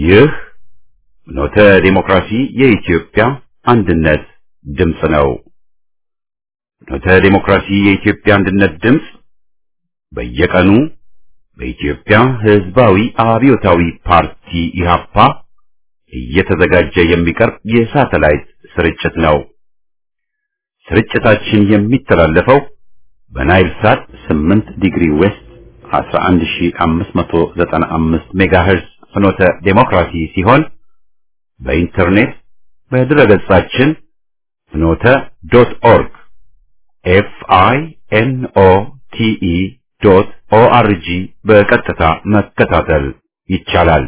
ይህ ኖተ ዲሞክራሲ የኢትዮጵያ አንድነት ድምፅ ነው። ኖተ ዲሞክራሲ የኢትዮጵያ አንድነት ድምፅ በየቀኑ በኢትዮጵያ ሕዝባዊ አብዮታዊ ፓርቲ ኢህአፓ እየተዘጋጀ የሚቀርብ የሳተላይት ስርጭት ነው። ስርጭታችን የሚተላለፈው በናይል ሳት 8 ዲግሪ ዌስት 11595 ሜጋሄርዝ ፍኖተ ዴሞክራሲ ሲሆን በኢንተርኔት በድረገጻችን ፍኖተ ዶት ኦርግ ኤፍ አይ ኤን ኦ ቲ ኢ ዶት ኦ አር ጂ በቀጥታ መከታተል ይቻላል።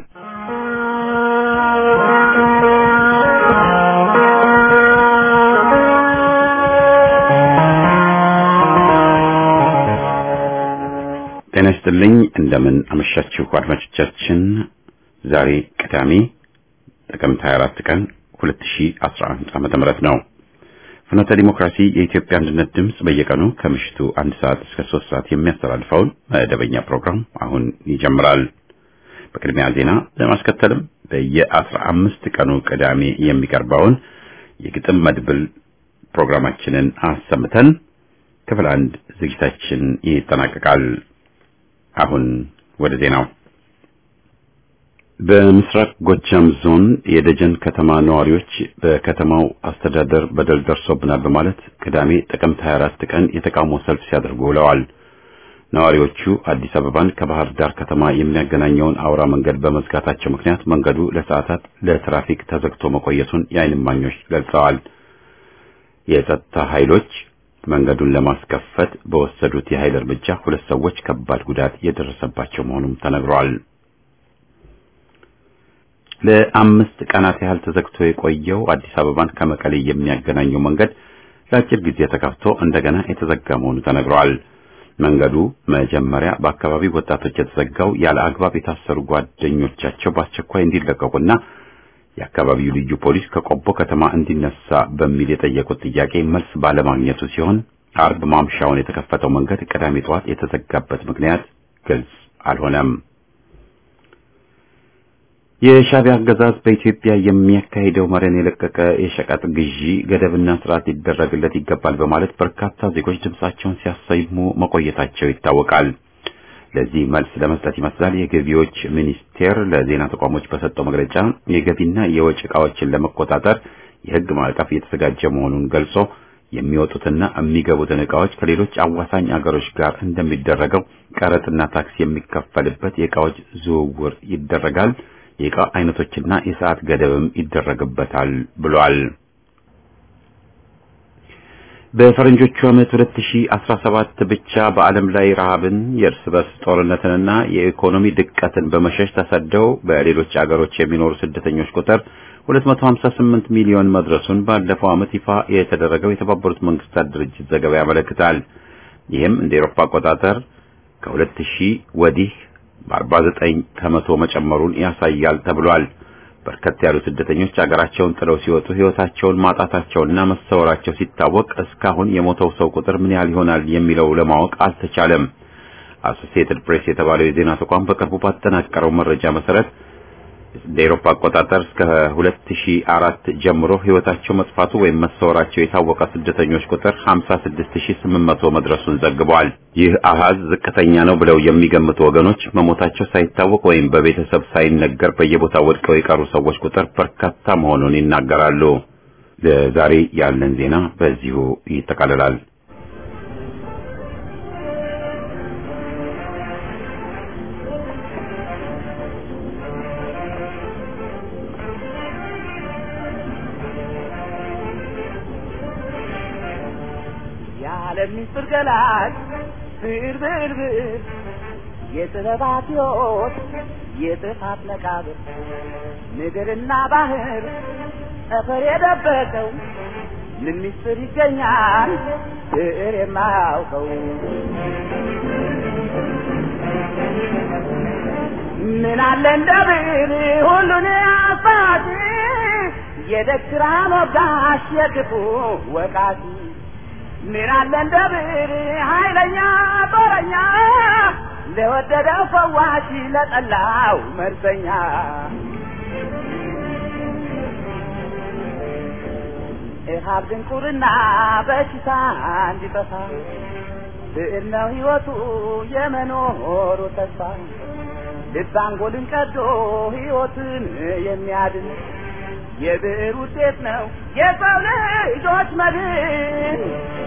ጤና ይስጥልኝ። እንደምን አመሻችሁ አድማጮቻችን። ዛሬ ቅዳሜ ጥቅምት 24 ቀን 2011 ዓመተ ምህረት ነው። ፍኖተ ዲሞክራሲ የኢትዮጵያ አንድነት ድምፅ በየቀኑ ከምሽቱ አንድ ሰዓት እስከ ሶስት ሰዓት የሚያስተላልፈውን መደበኛ ፕሮግራም አሁን ይጀምራል። በቅድሚያ ዜና ለማስከተልም በየአስራ አምስት ቀኑ ቅዳሜ የሚቀርበውን የግጥም መድብል ፕሮግራማችንን አሰምተን ክፍል አንድ ዝግጅታችን ይጠናቀቃል። አሁን ወደ ዜናው። በምስራቅ ጎጃም ዞን የደጀን ከተማ ነዋሪዎች በከተማው አስተዳደር በደል ደርሶብናል በማለት ቅዳሜ ጥቅምት 24 ቀን የተቃውሞ ሰልፍ ሲያደርጉ ውለዋል። ነዋሪዎቹ አዲስ አበባን ከባህር ዳር ከተማ የሚያገናኘውን አውራ መንገድ በመዝጋታቸው ምክንያት መንገዱ ለሰዓታት ለትራፊክ ተዘግቶ መቆየቱን የዓይን እማኞች ገልጸዋል። የጸጥታ ኃይሎች መንገዱን ለማስከፈት በወሰዱት የኃይል እርምጃ ሁለት ሰዎች ከባድ ጉዳት የደረሰባቸው መሆኑም ተነግሯል። ለአምስት ቀናት ያህል ተዘግቶ የቆየው አዲስ አበባን ከመቀሌ የሚያገናኘው መንገድ ለአጭር ጊዜ ተከፍቶ እንደገና የተዘጋ መሆኑ ተነግሯል። መንገዱ መጀመሪያ በአካባቢው ወጣቶች የተዘጋው ያለ አግባብ የታሰሩ ጓደኞቻቸው በአስቸኳይ እንዲለቀቁና የአካባቢው ልዩ ፖሊስ ከቆቦ ከተማ እንዲነሳ በሚል የጠየቁት ጥያቄ መልስ ባለማግኘቱ ሲሆን አርብ ማምሻውን የተከፈተው መንገድ ቅዳሜ ጠዋት የተዘጋበት ምክንያት ግልጽ አልሆነም። የሻዕቢያ አገዛዝ በኢትዮጵያ የሚያካሂደው መረን የለቀቀ የሸቀጥ ግዢ ገደብና ስርዓት ሊደረግለት ይገባል በማለት በርካታ ዜጎች ድምጻቸውን ሲያሰሙ መቆየታቸው ይታወቃል። ለዚህ መልስ ለመስጠት ይመስላል የገቢዎች ሚኒስቴር ለዜና ተቋሞች በሰጠው መግለጫ የገቢና የወጭ ዕቃዎችን ለመቆጣጠር የሕግ ማዕቀፍ እየተዘጋጀ መሆኑን ገልጾ የሚወጡትና የሚገቡትን ዕቃዎች ከሌሎች አዋሳኝ አገሮች ጋር እንደሚደረገው ቀረጥና ታክስ የሚከፈልበት የዕቃዎች ዝውውር ይደረጋል። የዕቃ አይነቶችና የሰዓት ገደብም ይደረግበታል ብሏል። በፈረንጆቹ ዓመት 2017 ብቻ በዓለም ላይ ረሃብን፣ የእርስ በርስ ጦርነትንና የኢኮኖሚ ድቀትን በመሸሽ ተሰደው በሌሎች አገሮች የሚኖሩ ስደተኞች ቁጥር 258 ሚሊዮን መድረሱን ባለፈው ዓመት ይፋ የተደረገው የተባበሩት መንግስታት ድርጅት ዘገባ ያመለክታል። ይህም እንደ ኤሮፓ አቆጣጠር ከ2000 ወዲህ በ49 ከመቶ መጨመሩን ያሳያል ተብሏል። በርከት ያሉ ስደተኞች አገራቸውን ጥለው ሲወጡ ሕይወታቸውን ማጣታቸውና መሰወራቸው ሲታወቅ እስካሁን የሞተው ሰው ቁጥር ምን ያህል ይሆናል የሚለው ለማወቅ አልተቻለም። አሶሲኤትድ ፕሬስ የተባለው የዜና ተቋም በቅርቡ ባጠናቀረው መረጃ መሰረት እንደ አውሮፓ አቆጣጠር እስከ 2004 ጀምሮ ሕይወታቸው መጥፋቱ ወይም መሰወራቸው የታወቀ ስደተኞች ቁጥር 56800 መድረሱን ዘግበዋል። ይህ አሃዝ ዝቅተኛ ነው ብለው የሚገምቱ ወገኖች መሞታቸው ሳይታወቅ ወይም በቤተሰብ ሳይነገር በየቦታው ወድቀው የቀሩ ሰዎች ቁጥር በርካታ መሆኑን ይናገራሉ። ለዛሬ ያለን ዜና በዚሁ ይጠቃልላል። ለሚስጥር ገላጭ ብርብርብር የጥበባት ሕይወት የጥፋት መቃብር ምድርና ባህር ጠፈር የደበቀው ምን ሚስጥር ይገኛል ብዕር የማያውቀው ምን አለ እንደ ብዕር ሁሉን አፋጭ የደግራ ወጋሽ የክፉ ወቃሽ ምን አለ እንደ ብዕር ኃይለኛ ጦረኛ ለወደደው ፈዋሽ ለጠላው መርዘኛ እሃብ ድንቁርና በሽታ እንዲጠፋ ብዕር ነው ሕይወቱ የመኖሩ ተስፋ ልብ አንጎልን ቀዶ ሕይወትን የሚያድን የብዕር ውጤት ነው የሰው ልጆች መድን።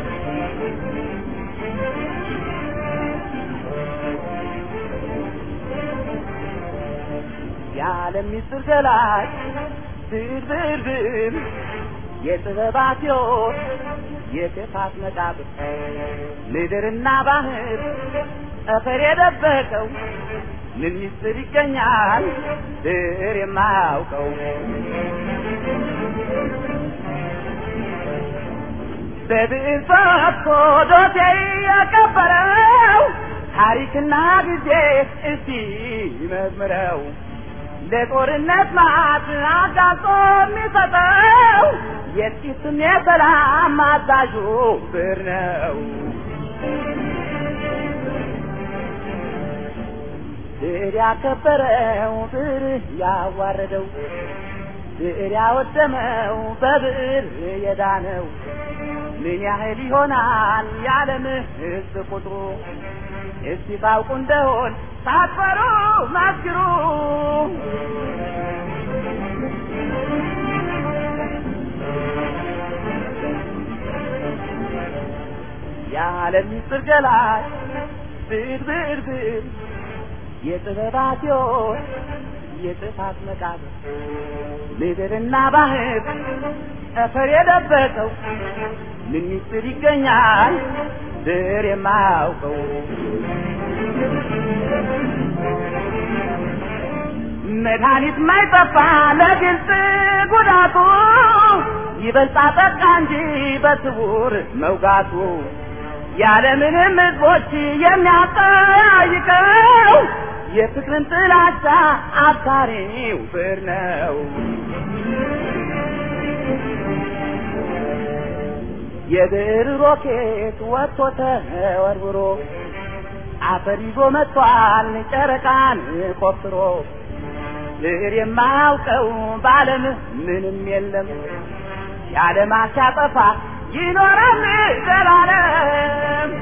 የዓለም ምስጢር ገላጭ ብዕር ብዕር ብዕር የጥበባት ሕይወት የክፋት መቃብር ምድርና ባህር ጠፈር የደበቀው ምን ምስጢር ይገኛል ብዕር የማያውቀው በብዕር ፈትቶ ዶሴ ያቀበረው ታሪክና ጊዜ እስቲ ይመዝምረው ለጦርነት ማት አጋልጦ የሚሰጠው የጥቂትም የሰላም አዛዡ ብዕር ነው። ብዕር ያከበረው ብዕር ያዋረደው ብዕር ያወደመው በብዕር የዳነው ምን ያህል ይሆናል የዓለም ሕዝብ ቁጥሩ? እስቲ ታውቁ እንደሆን ሳትፈሩ መስክሩ። የዓለም ምስጢር ገላጭ ብዕር ብዕር ብዕር የጥበባት ሕይወት የጥፋት መቃብር ምድርና ባህር ጠፈር የደበቀው ምን ምስጢር ይገኛል ብዕር የማያውቀው? መድኃኒት ማይጠፋ ለግልጽ ጉዳቱ ይበልጣ ጠቃ እንጂ በስውር መውጋቱ ያለምንም ሕዝቦች የሚያጠያይቀው የፍቅርን ጥላቻ አብሳሪው ብዕር ነው። የብዕር ሮኬት ወጥቶ ተወርውሮ አፈር ይዞ መጥቷል ጨረቃን ቆፍሮ ብዕር የማያውቀው በዓለም ምንም የለም የዓለም ሲያጠፋ ይኖራል ዘላለም።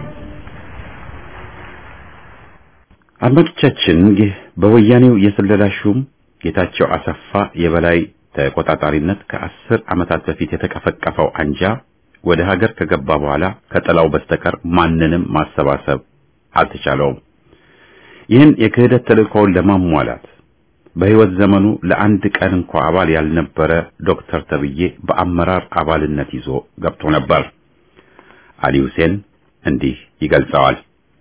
አድማጮቻችን ይህ በወያኔው የስለላ ሹም ጌታቸው አሰፋ የበላይ ተቆጣጣሪነት ከአስር ዓመታት በፊት የተቀፈቀፈው አንጃ ወደ ሀገር ከገባ በኋላ ከጥላው በስተቀር ማንንም ማሰባሰብ አልተቻለውም። ይህን የክህደት ተልእኮውን ለማሟላት በሕይወት ዘመኑ ለአንድ ቀን እንኳ አባል ያልነበረ ዶክተር ተብዬ በአመራር አባልነት ይዞ ገብቶ ነበር። አሊ ሁሴን እንዲህ ይገልጸዋል።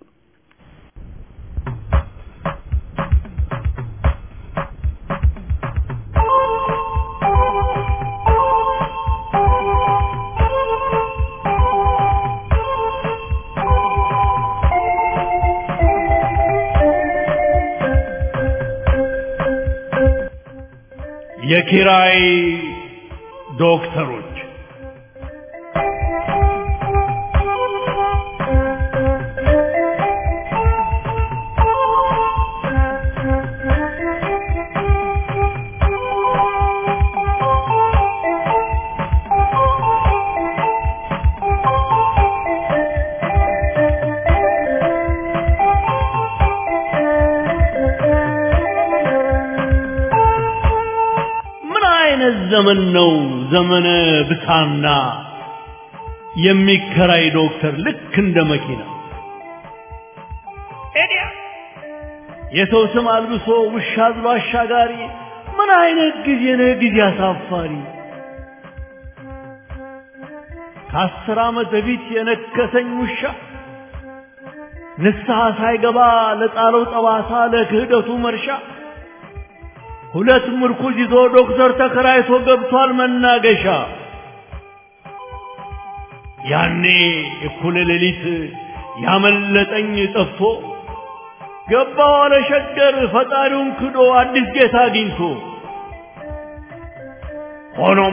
የኪራይ ዶክተሮች ምን አይነት ዘመን ነው? ዘመነ ብሳና የሚከራይ ዶክተር ልክ እንደ መኪና ኤዲያ የሰው ስም አልብሶ ውሻ አዝሎ አሻጋሪ። ምን አይነት ጊዜ ነው? ጊዜ አሳፋሪ። ከአስር ዓመት በፊት የነከሰኝ ውሻ ንስሐ ሳይገባ ለጣለው ጠባሳ ለክህደቱ መርሻ ሁለት ምርኩዝ ይዞ ዶክተር ተከራይቶ ገብቷል መናገሻ። ያኔ እኩለ ሌሊት ያመለጠኝ ጠፍቶ ገባ ዋለ ሸገር ፈጣሪውን ክዶ አዲስ ጌታ አግኝቶ። ሆኖም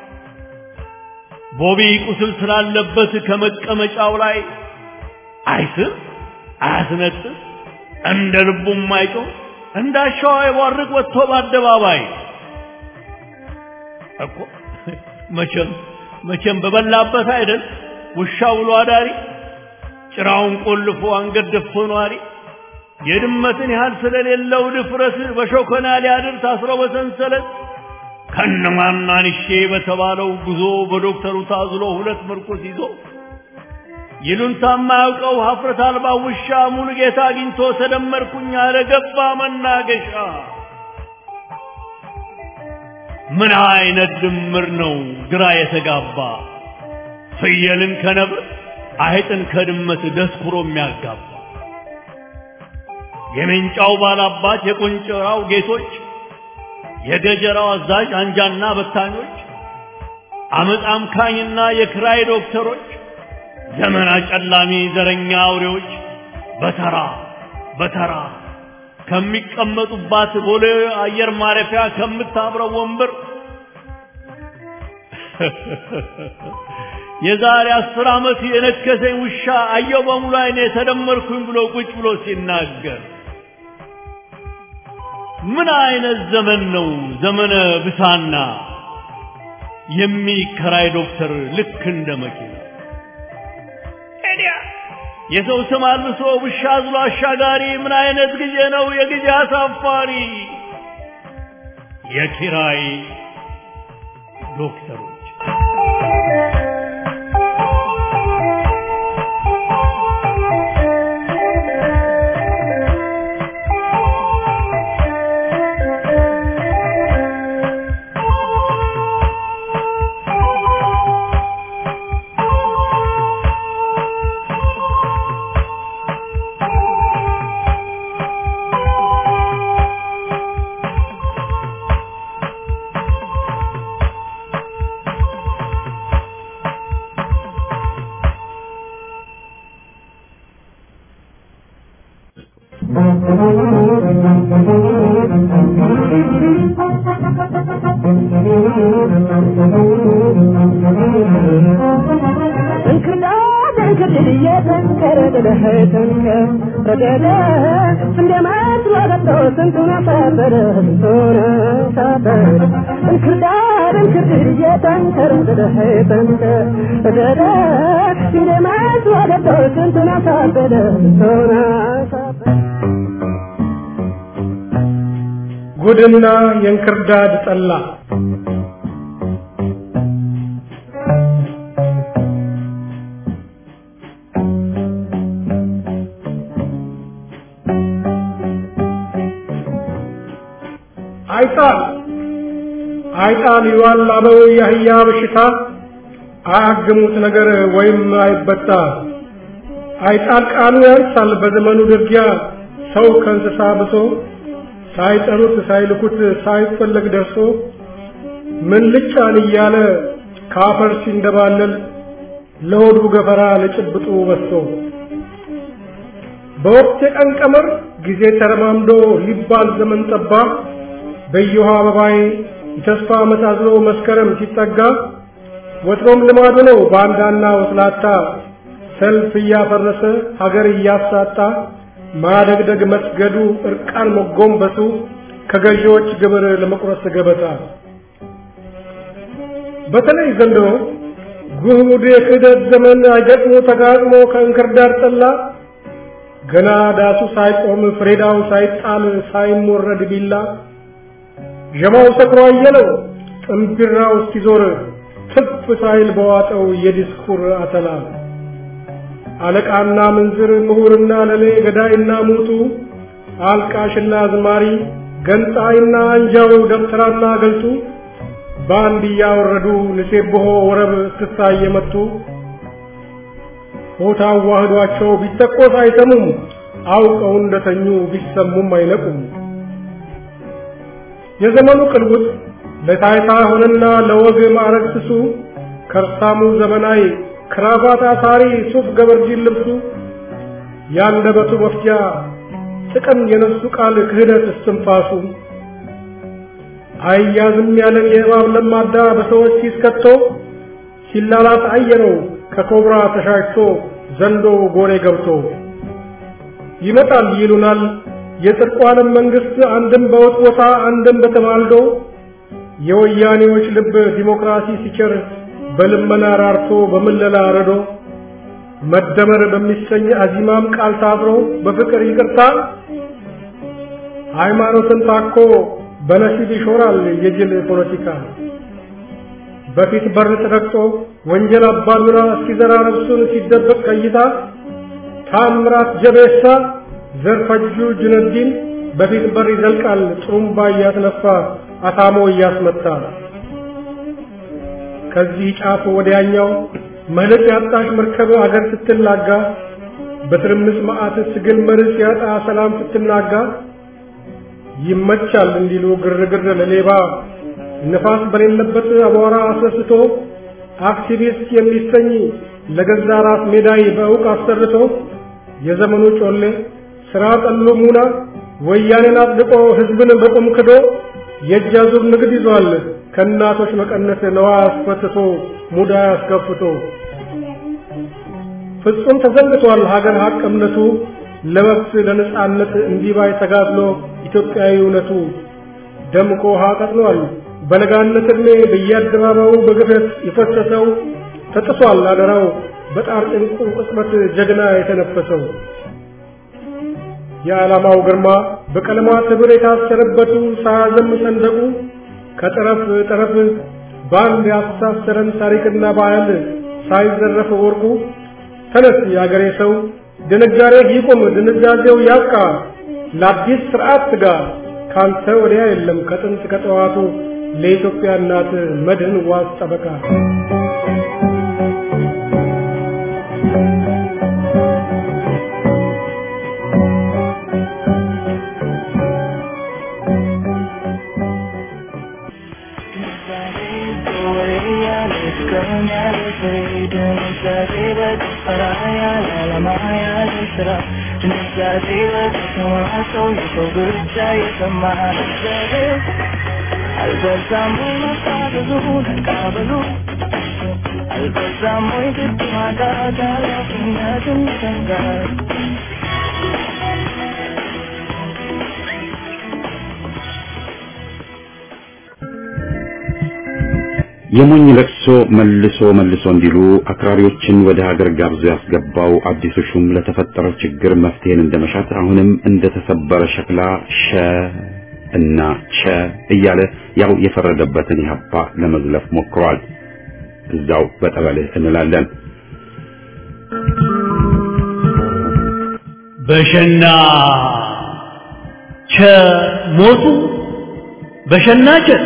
ቦቢ ቁስል ስላለበት ከመቀመጫው ላይ አይስር አያስነጥስ እንደ ልቡም አይጮህ እንዳሻው አይቧርቅ ወጥቶ በአደባባይ እኮ መቼም መቼም በበላበት አይደል ውሻ ውሎ አዳሪ ጭራውን ቆልፎ አንገት ደፍቶ ኗሪ የድመትን ያህል ስለሌለው ድፍረት በሾከና ሊያድር ታስሮ በሰንሰለት ከነማናንሼ በተባለው ጉዞ በዶክተሩ ታዝሎ ሁለት ምርኩስ ይዞ ይሉንታ የማያውቀው ሀፍረት አልባ ውሻ ሙሉ ጌታ አግኝቶ ተደመርኩኝ አለ ገባ መናገሻ። ምን አይነት ድምር ነው ግራ የተጋባ ፍየልን ከነብር አይጥን ከድመት ደስኩሮ የሚያጋባ የሜንጫው ባላባት የቆንጨራው ጌቶች የገጀራው አዛዥ አንጃና በታኞች አመፅ አምካኝና የክራይ ዶክተሮች ዘመን አጨላሚ ዘረኛ አውሬዎች በተራ በተራ ከሚቀመጡባት ቦሌ አየር ማረፊያ ከምታብረው ወንበር የዛሬ አስር ዓመት የነከሰኝ ውሻ አየው በሙሉ አይኔ ተደመርኩኝ ብሎ ቁጭ ብሎ ሲናገር ምን አይነት ዘመን ነው ዘመነ ብሳና የሚከራይ ዶክተር ልክ እንደ መኪና የሰው ስም አልብሶ ውሻ አዝሎ አሻጋሪ ምን አይነት ጊዜ ነው የጊዜ አሳፋሪ የኪራይ ዶክተሮች ጉድና የእንክርዳድ ጠላ አይጣል አይጣል ይዋል አበው የአህያ በሽታ አያግሙት ነገር ወይም አይበጣ አይጣል ቃሉ ያንሳል በዘመኑ ድርጊያ ሰው ከእንስሳ ብሶ ሳይጠሩት ሳይልኩት ሳይፈለግ ደርሶ ምን ልጫን እያለ ካፈር ሲንደባለል ለሆዱ ገፈራ ለጭብጡ በሶ በወቅት የቀን ቀመር ጊዜ ተረማምዶ ሊባል ዘመን ጠባ በየውሃ አበባዬ የተስፋ መሳዝሎ መስከረም ሲጠጋ ወትሮም ልማዱ ነው ባንዳና ወስላታ ሰልፍ እያፈረሰ ሀገር እያሳጣ ማደግደግ መስገዱ እርቃን መጎንበሱ ከገዢዎች ግብር ለመቁረስ ገበታ በተለይ ዘንድሮ ጉድ የክህደት ዘመን አይገጥሞ ተጋጥሞ ከእንክርዳድ ጠላ ገና ዳሱ ሳይቆም ፍሬዳው ሳይጣል ሳይሞረድ ቢላ ዠማው ሰክሮ አየለው ጥንቢራው እስኪዞር ትፍ ሳይል በዋጠው የዲስኩር አተላ አለቃና ምንዝር ምሁርና ለሌ ገዳይና ሙቱ አልቃሽና አዝማሪ ገንጣይና አንጃው ደብተራና ገልጡ በአንድ እያወረዱ ንሴብሖ ወረብ እስክስታ እየመቱ ሆታ አዋህዷቸው ቢተኮስ አይሰሙም አውቀው እንደተኙ ቢሰሙም አይነቁም። የዘመኑ ቅልውጥ ለታይታ ሆነና ለወግ ማዕረግ ስሱ ከርሳሙ ዘመናዊ ክራባት አሳሪ ሱፍ ገበርጂን ልብሱ ያንደበቱ መፍጃ ጥቅም የነሱ ቃል ክህደት እስትንፋሱ አያዝም ያለን የእባብ ለማዳ በሰዎች ሲስከቶ ሲላላት አየነው ከኮብራ ተሻሽቶ ዘንዶ ጎሬ ገብቶ ይመጣል ይሉናል የጽድቋንም መንግስት አንድም በውጥ ቦታ አንድም በተማልዶ የወያኔዎች ልብ ዲሞክራሲ ሲቸር በልመና ራርቶ በምለላ ረዶ መደመር በሚሰኝ አዚማም ቃል ታብሮ በፍቅር ይቅርታ ሃይማኖትን ታኮ በነሲብ ይሾራል የጅል ፖለቲካ በፊት በር ተረግጦ ወንጀል አባዱራ እስኪዘራ ነፍሱን ሲደበቅ ከይታ ታምራት ጀቤሳ ዘርፈጁ ጁነዲን በፊት በር ይዘልቃል ጥሩምባ እያስነፋ አታሞ እያስመታ ከዚህ ጫፍ ወዲያኛው መልክ ያጣሽ መርከብ አገር ስትላጋ በትርምስ መዓት ትግል መርስ ያጣ ሰላም ስትናጋ ይመቻል እንዲሉ ግርግር ለሌባ ነፋስ በሌለበት አቧራ አስነስቶ አክቲቪስት የሚሰኝ ለገዛ ራስ ሜዳይ በእውቅ አሰርቶ የዘመኑ ጮሌ ስራ ጠሉ ሙና ወያኔን አጽድቆ ህዝብን በቁም ክዶ የእጅ አዙር ንግድ ይዟል ከእናቶች መቀነት ነዋ አስፈትቶ ሙዳ አስከፍቶ ፍጹም ተዘንግቷል ሀገር ሀቅ እምነቱ ለመብት ለነጻነት እንዲባይ ተጋድሎ ኢትዮጵያዊ እውነቱ ደምቆ ውሃ ቀጥሏል በለጋነት ዕድሜ በየአደባባዩ በግፈት የፈሰሰው ተጥሷል አደራው በጣር ጭንቁ ቅጽበት ጀግና የተነፈሰው የዓላማው ግርማ በቀለማት ህብር የታሰረበቱ ሳያዘም ሰንደቁ ከጠረፍ ጠረፍ በአንድ ያስተሳሰረን ታሪክና ባህል ሳይዘረፍ ወርቁ ተነስ የአገሬ ሰው ድንጋሬ ይቁም ድንዛዜው ያብቃ ለአዲስ ስርዓት ትጋ ካንተ ወዲያ የለም ከጥንት ከጠዋቱ ለኢትዮጵያ እናት መድህን ዋስ ጠበቃ አልበዛም ወይ መታዘዙ መቃበሉ አልበዛም ወይ ግድ ማጣት ኃላፊነትን መሰንጋት የሞኝ ለቅሶ መልሶ መልሶ እንዲሉ አክራሪዎችን ወደ ሀገር ጋብዞ ያስገባው አዲሱ ሹም ለተፈጠረው ችግር መፍትሄን እንደመሻት አሁንም እንደተሰበረ ሸክላ ሸ እና ቸ እያለ ያው የፈረደበትን ኢህአፓ ለመዝለፍ ሞክሯል። እዛው በጠበልህ እንላለን። በሸና ቸ ሞቱ በሸና ቸ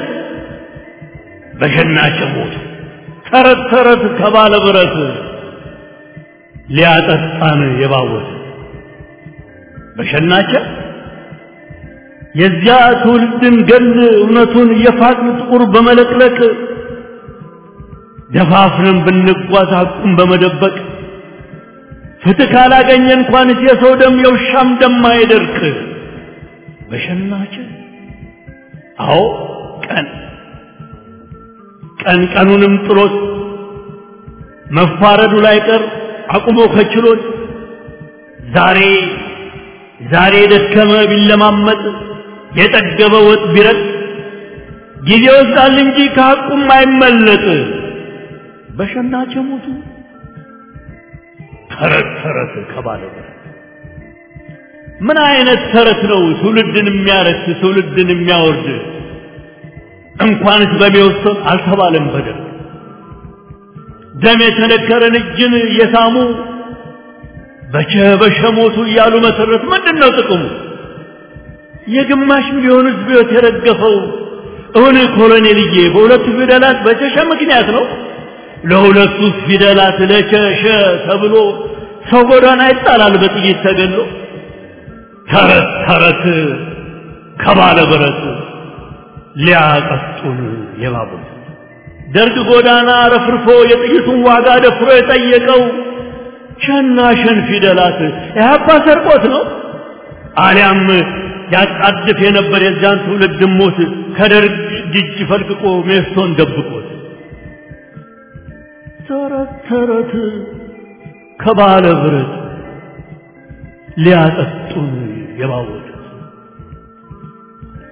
በሸና ቸ ሞቱ ተረት ተረት ከባለ ብረት ሊያጠጣን የባወት በሸናቸ የዚያ ትውልድን ገል እውነቱን የፋቅን ጥቁር በመለቅለቅ ደፋፍረን ብንጓዝ ሐቁን በመደበቅ ፍትህ ካላገኘ እንኳንስ የሰው ደም የውሻም ደም አይደርቅ። በሸናች አዎ ቀን ቀን ቀኑንም ጥሎት መፋረዱ ላይ ቀር አቁሞ ከችሎት ዛሬ ዛሬ የደከመ ቢለማመጥ የጠገበ ወጥ ቢረጥ ጊዜ ወስዳል እንጂ ከሐቁም አይመለጥ። በሸናች ሞቱ ተረት ተረት ከባለ ምን አይነት ተረት ነው ትውልድን የሚያረክስ ትውልድን የሚያወርድ? እንኳንስ በሚወስን አልተባለም በደል ደም የተነከረን እጅን የሳሙ በቸ በሸ ሞቱ እያሉ መሰረት ምንድን ነው ጥቅሙ? የግማሽ ሚሊዮን ሕዝብ ሕይወት የረገፈው እውን ኮሎኔልዬ በሁለቱ ፊደላት በቸሸ ምክንያት ነው። ለሁለቱ ፊደላት ለቸሸ ተብሎ ሰው ጎዳና ይጣላል በጥይት ተገሎ። ተረት ተረት ከባለ ብረት ሊያቀጡን የባቡት ደርግ ጎዳና ረፍርፎ የጥይቱን ዋጋ ደፍሮ የጠየቀው ሸና ሸን ፊደላት ኢህአፓ ሰርቆት ነው አሊያም ያጣድፍ የነበር የዚያን ትውልድ ሞት ከደርግ እጅ ፈልቅቆ ሜስቶን ደብቆት ተረት ተረት ከባለ ብረት ሊያጠጡን የባወጡት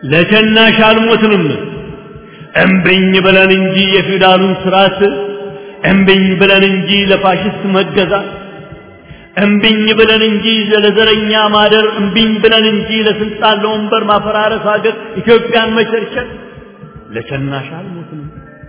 ለቸናሽ አልሞትንም እምብኝ ብለን እንጂ የፊውዳሉን ስርዓት እምቢኝ ብለን እንጂ ለፋሽስት መገዛት እምቢኝ ብለን እንጂ ለዘረኛ ማደር እምቢኝ ብለን እንጂ ለስልጣን ለወንበር ማፈራረስ ሀገር ኢትዮጵያን መቸርቸር ለቸናሽ አልሞትም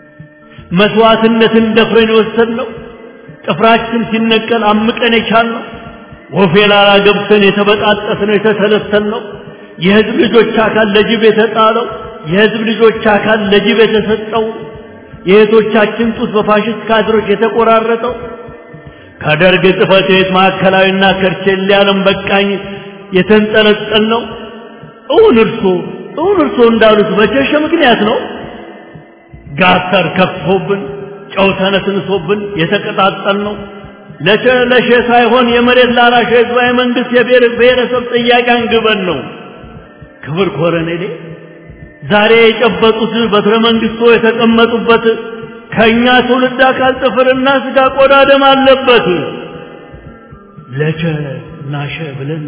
መስዋዕትነትን ደፍረን የወሰድነው ጥፍራችን ሲነቀል አምቀን የቻልነው ወፌ ላላ ገብተን የተበጣጠስነው የተተለተልነው የህዝብ ልጆች አካል ለጅብ የተጣለው የህዝብ ልጆች አካል ለጅብ የተሰጠው የእህቶቻችን ጡት በፋሽስት ካድሮች የተቆራረጠው ከደርግ ጽሕፈት ቤት ማዕከላዊና ከርቼሌ ዓለም በቃኝ የተንጠለጠል ነው። እውን እርሶ እውን እርሶ እንዳሉት በቸሸ ምክንያት ነው ጋተር ከፍቶብን ጨው ተነስንሶብን የተቀጣጠል ነው። ለሸ ለሸ ሳይሆን የመሬት ላራሽ ህዝባዊ መንግስት የብሔር ብሔረሰብ ጥያቄ አንግበን ነው። ክብር ኮረኔሌ ዛሬ የጨበጡት በትረ መንግስቶ የተቀመጡበት ከኛ ትውልድ አካል ጥፍርና ስጋ ቆዳ ደም አለበት። ለቸ ናሸ ብለን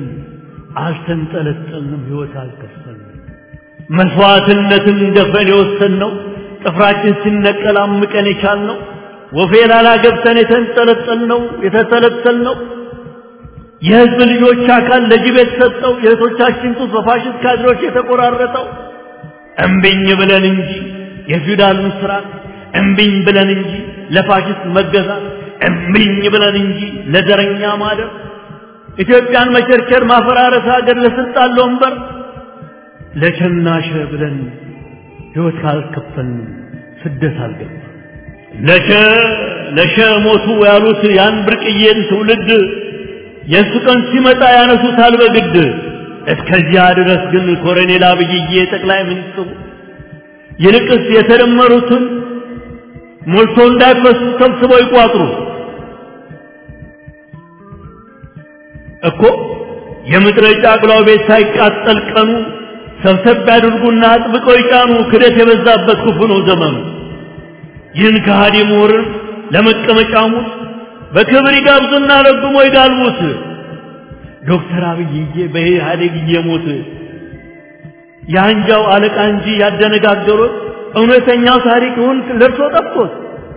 አልተንጠለጠልንም፣ ህይወት አልከፈልንም። መስዋዕትነትን ደፍረን የወሰንነው ጥፍራችን ሲነቀል አምቀን የቻልነው ወፌ ላላ ገብተን የተንጠለጠልነው የተተለተልነው የህዝብ ልጆች አካል ለጅብ የተሰጠው የእህቶቻችን ጡት በፋሽስት ካድሮች የተቆራረጠው እምቢኝ ብለን እንጂ የፊውዳሉን ስርዓት እምቢኝ ብለን እንጂ ለፋሽስት መገዛት እምቢኝ ብለን እንጂ ለዘረኛ ማደር ኢትዮጵያን መቸርቸር ማፈራረስ ሀገር ለስልጣን ለወንበር ለቸናሸ ብለን ህይወት ካልከፈልን ስደት አልገባ ለሸ ለሸ ሞቱ ያሉት ያን ብርቅዬን ትውልድ የእሱ ቀን ሲመጣ ያነሱታል በግድ እስከዚያ ድረስ ግን ኮሎኔል አብይዬ ጠቅላይ ሚኒስትሩ ይልቅስ የተደመሩትን ሞልቶ እንዳይፈሱ ሰብስበው ይቋጥሩ እኮ የምድረ ጫቅላው ቤት ሳይቃጠል ቀኑ ሰብሰብ ያድርጉና አጥብቀው ይጫኑ። ክደት የበዛበት ክፉ ነው ዘመኑ። ይህን ከሃዲ ምሁርን ለመቀመጫሙት በክብር ይጋብዙና ረግሞ ይጋልቡት። ዶክተር አብይዬ በኢህአዴግ እየሞት የአንጃው አለቃ እንጂ ያደነጋገሩት እውነተኛው ታሪክውን ለርሶ ጠፍቶት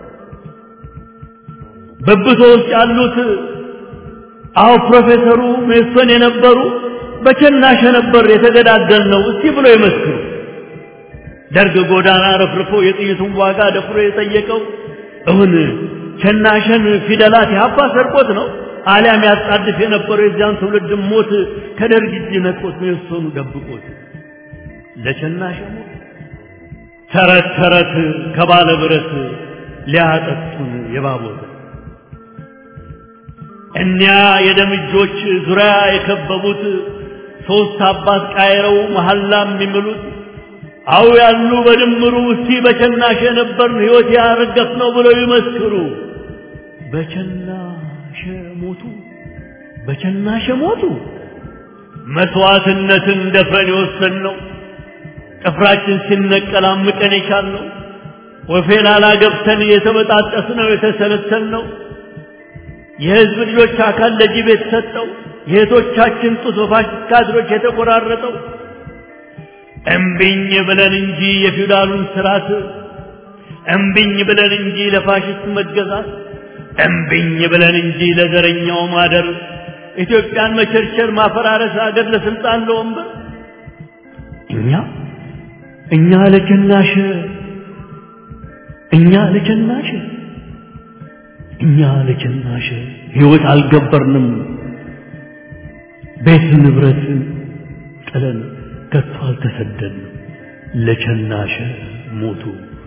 በብቶ ውስጥ ያሉት አዎ ፕሮፌሰሩ ሜሶን የነበሩ በቸናሸ ነበር የተገዳደል ነው እስቲ ብሎ ይመስክሩ። ደርግ ጎዳና ረፍርፎ የጥይቱን ዋጋ ደፍሮ የጠየቀው እውን ቸናሸን ፊደላት ያባ ሰርቆት ነው አሊያም ያጣድፍ የነበረው የዚያን ትውልድ ሞት ከደርግ እጅ ነጥቆት ሜሶኑ ደብቆት ለቸናሸ ሞት ተረት ተረት ከባለ ብረት ሊያጠጡን የባቦት እኒያ የደም እጆች ዙሪያ የከበቡት ሶስት አባት ቃይረው መሐላ የሚምሉት አው ያሉ በድምሩ እስቲ በቸናሸ ነበርን ሕይወት ያረገፍ ነው ብለው ይመስክሩ። በቸናሸ ሞቱ፣ በቸናሸ ሞቱ። መስዋዕትነትን ደፍረን የወሰን ነው ጥፍራችን ሲነቀል አምቀን የቻልነው ወፌ ላላ ገብተን የተበጣጠስ ነው የተሰለሰል ነው የህዝብ ልጆች አካል ለጅብ የተሰጠው የእህቶቻችን ጡት በፋሽስት ካድሮች የተቆራረጠው እምቢኝ ብለን እንጂ የፊውዳሉን ስርዓት እምቢኝ ብለን እንጂ ለፋሽስት መገዛት እምቢኝ ብለን እንጂ ለዘረኛው ማደር ኢትዮጵያን መቸርቸር ማፈራረስ ሀገር ለስልጣን ለወንበር እኛ እኛ ለቸናሽ እኛ ለቸናሽ እኛ ለቸናሽ ህይወት አልገበርንም ቤት ንብረት ጥለን ከቶ አልተሰደድንም ለቸናሸ ሞቱ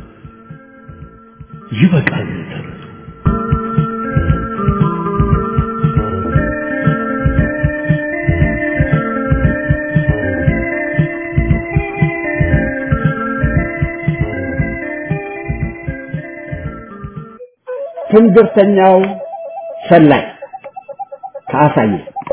ይበቃል ተረቱ ትንግርተኛው ሰላይ ከአሳየ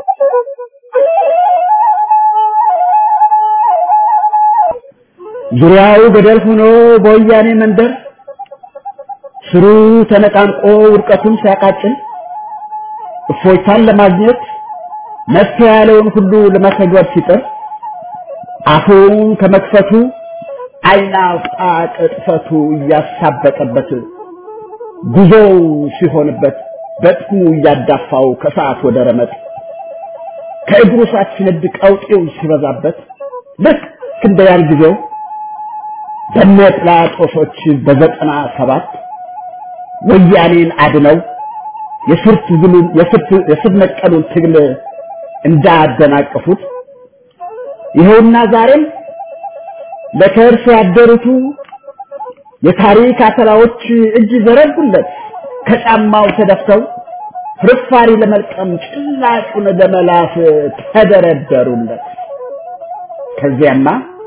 ዙሪያው ገደል ሆኖ በወያኔ መንደር ስሩ ተነቃንቆ ውድቀቱን ሲያቃጭል እፎይታን ለማግኘት መፍትሄ ያለውን ሁሉ ለመተግበር ሲጥር አፉን ከመክፈቱ ዓይን አውጣ ቅጥፈቱ እያሳበጠበት ጉዞው ሲሆንበት በጥሙ እያዳፋው ከሰዓት ወደ ረመጥ ከእግሩ ሳት ሲነድ ቀውጤው ሲበዛበት ልክ እንደ ያን ጊዜው በነ ጲላጦሶች በዘጠና ሰባት ወያኔን አድነው የስር ትግሉን የስር ነቀሉን ትግል እንዳደናቀፉት ይኸውና ዛሬም ለከርስ ያደሩቱ የታሪክ አተላዎች እጅ ዘረጉለት ከጫማው ተደፍተው ፍርፋሪ ለመልቀም ጭላጩን ለመላስ ተደረደሩለት። ከዚያማ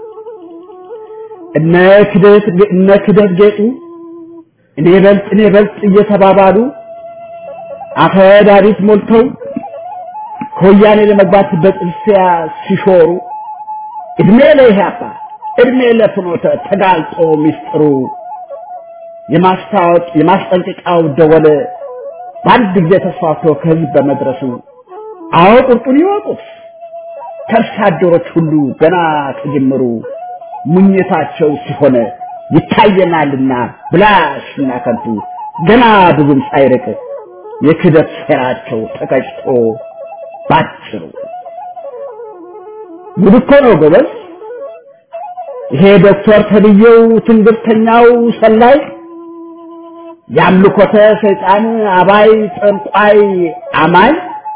እነ ክደት እነ ክደት ጌጡ እኔ በልጥ እኔ በልጥ እየተባባሉ አፈ ዳሪት ሞልተው ከወያኔ ለመግባት በጥልፊያ ሲሾሩ እድሜ ለኢህአፓ እድሜ ለፍኖተ ተጋልጦ ሚስጥሩ የማስታወቅ የማስጠንቀቂያው ደወል በአንድ ጊዜ ተስፋፍቶ ከህዝብ በመድረሱ አዎ ቁርጡን ይወቁት ከርሳ አደሮች ሁሉ ገና ከጅምሩ ሙኝታቸው ሲሆን ይታየናልና ብላሽና ከንቱ ገና ብዙም ሳይርቅ የክደት ሴራቸው ተቀጭቶ ባጭሩ ጉድ እኮ ነው ጎበዝ። ይሄ ዶክተር ተብዬው ትንግርተኛው ሰላይ የአምልኮተ ሰይጣን አባይ ጠንቋይ አማኝ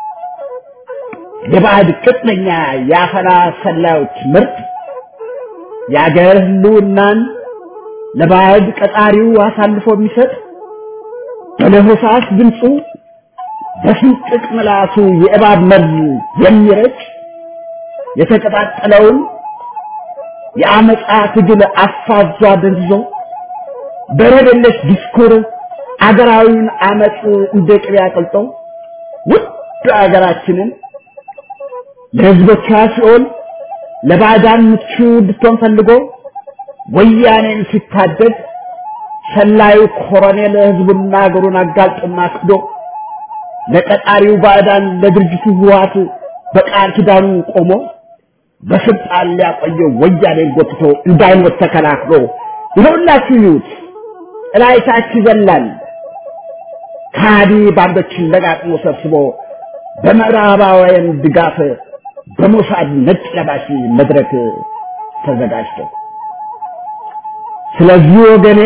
የባዕድ ቅጥነኛ የአፈና ሰላዮች ምርት የአገር ህልውናን ለባዕድ ቀጣሪው አሳልፎ የሚሰጥ በለሆሳስ ድምፁ በስንጥቅ ምላሱ የእባብ መርዝ የሚረጭ የተቀጣጠለውን የአመፃ ትግል አፋዟ ደንዝዞ በረደለሽ ዲስኩር አገራዊውን አመፅ እንደ ቅቤ አቅልጦ ውድ አገራችንን ለህዝቦቿ ሲኦል ለባዕዳን ምቹ እንድትሆን ፈልጎ ወያኔን ሲታደግ ሰላዩ ኮሎኔል ህዝቡና አገሩን አጋልጦና ክዶ ለቀጣሪው ባዕዳን ለድርጅቱ ህወሓት በቃል ኪዳኑ ቆሞ በስልጣን ሊያቆየው ወያኔን ጎትቶ እንዳይሞት ተከላክሎ ይኸውላችሁ ይዩት እላይታች ይዘላል ከሃዲ ባንዶችን ለጋጥሞ ሰብስቦ በምዕራባውያን ድጋፍ በሞሳድ ነጭ ለባሽ መድረክ ተዘጋጅቶ ስለዚህ ወገኔ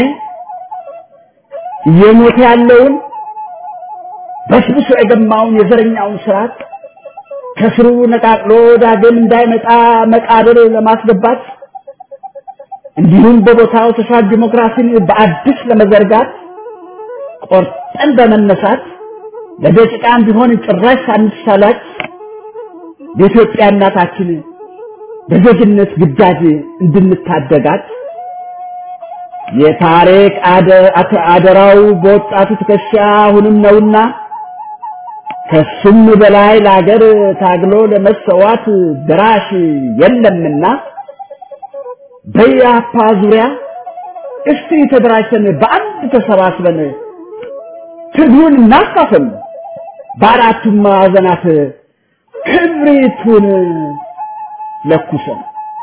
እየሞተ ያለውን በስብሶ የገማውን የዘረኛውን ስርዓት ከስሩ ነቃቅሎ ዳግም እንዳይመጣ መቃብር ለማስገባት እንዲሁም በቦታው ተሻል ዲሞክራሲን በአዲስ ለመዘርጋት ቆርጠን በመነሳት ለደቂቃም ቢሆን ጭራሽ ሳንሳላች የኢትዮጵያ እናታችን በዜግነት ግዳጅ እንድንታደጋት የታሪክ አደራው በወጣቱ ትከሻ አሁንም ነውና ከሱም በላይ ለሀገር ታግሎ ለመሰዋት ድራሽ የለምና በያፓ ዙሪያ እስቲ ተደራጅተን በአንድ ተሰባስበን ትግሉን እናፋፍም፣ በአራቱም ማዕዘናት ክብሪቱን ለኩሰን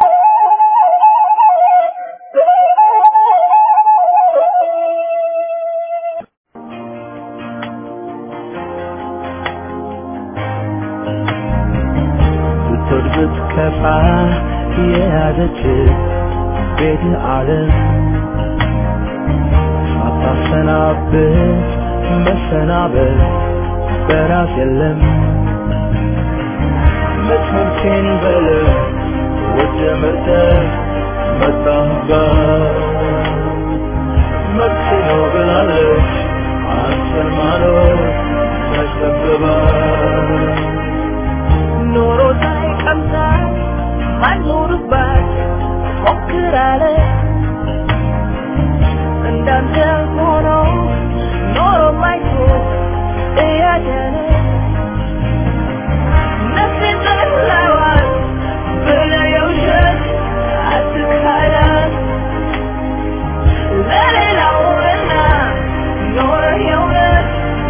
ብትወድ ብትከፋ የያዘች ቤት ዓለም ሳታሰናብት መሰናበት በራስ የለም መትመምቴን በለ ወደ መርጠ መጣህባት መብት ነው ብላለች አንተን ማኖር ተሸብባት ኖሮ ሳይቀምሳት ማኖርባት ሞክራለ እንዳንተ ሆኖ ኖሮ ማይቶ እያደነ ነፍሴን ጠላዋት ብለህ የውሸት አትካዳት ለሌላውና ኖረህ የእውነት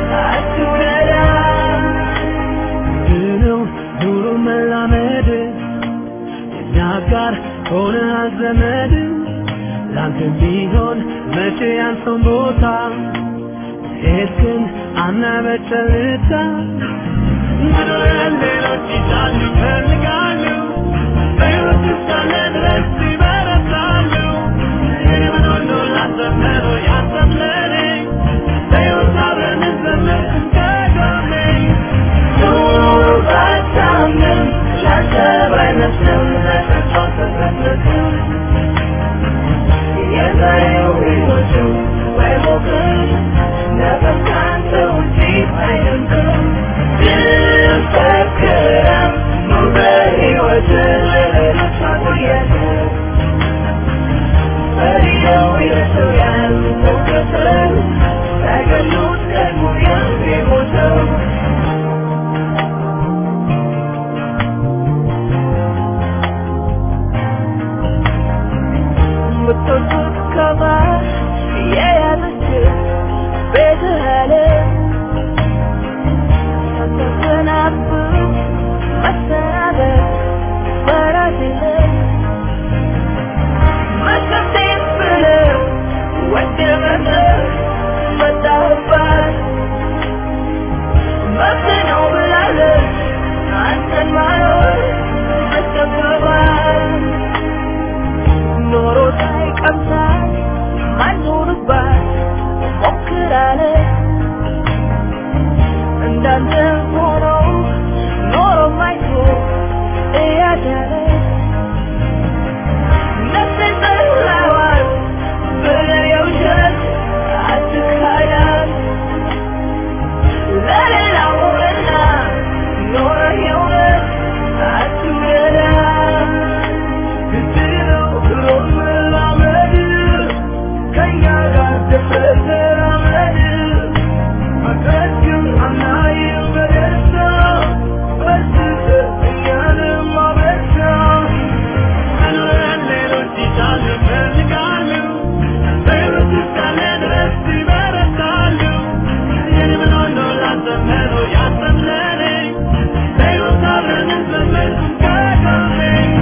አትውደዳት ድነው ኑሮ መላመድ የኛ ጋር ሆነ ዘመድ ላንተ ቢሆን መቼ ያንተን ቦታ የሄድክን አናበጨልታ ምድርን ሌሎች ይዛሉ ይፈልጋሉ በሕይወት እስካለ ድረስ ይበረታሉ የምን ሁሉ ላሰመሩ ያሰምለኔ በሕይወት አብረን እንዘምር ከጎኔ ባታምንም ላንተ ባይመስልም ለተስፋ ተሰጥተህ የዛሬው ሕይወቱ ባይሞቅም ነገም ካንተ ውጪ አይደምቅም ድንፈክረም ኑር በሕይወት ለሌሎች ማቆየት በሪያው የሰውያን መከተል ሳይገሉት ቀድሞ የሚሞተው የምትወዱት ከማር የያዘች ቤትህ አለ ተተናብ መሰናበት በራስ የለም መከቴን ብለህ ወደመህ መጣህባት መብት ነው ብላለች አንተን ማኖር መጠበባት ኖሮ ሳይቀምሳት ማኖርባት ሞክራለ እንዳንተ ሆኖ ኖሮ ማይቶ እያዳለ ነፍሴን ጠላዋት ብለህ የውሸት አትካዳት ለሌላው ሆነና ኖረህ የእውነት አትውደዳት ግድለው ብሎ መላመድ ከእኛ ጋር ደፍረህ ተራመድ መቅረት ግን አናይም በደስታ በስስት እኛንም አበርታ መኖርን ሌሎች ይሻሉ ይፈልጋሉ በሕይወት እስካለ ድረስ ይበረታሉ የኔ ምን ሆኖ ላሰመሩ ያሰምለኔ በሕይወት አብረን እንዘምር ከጎኔ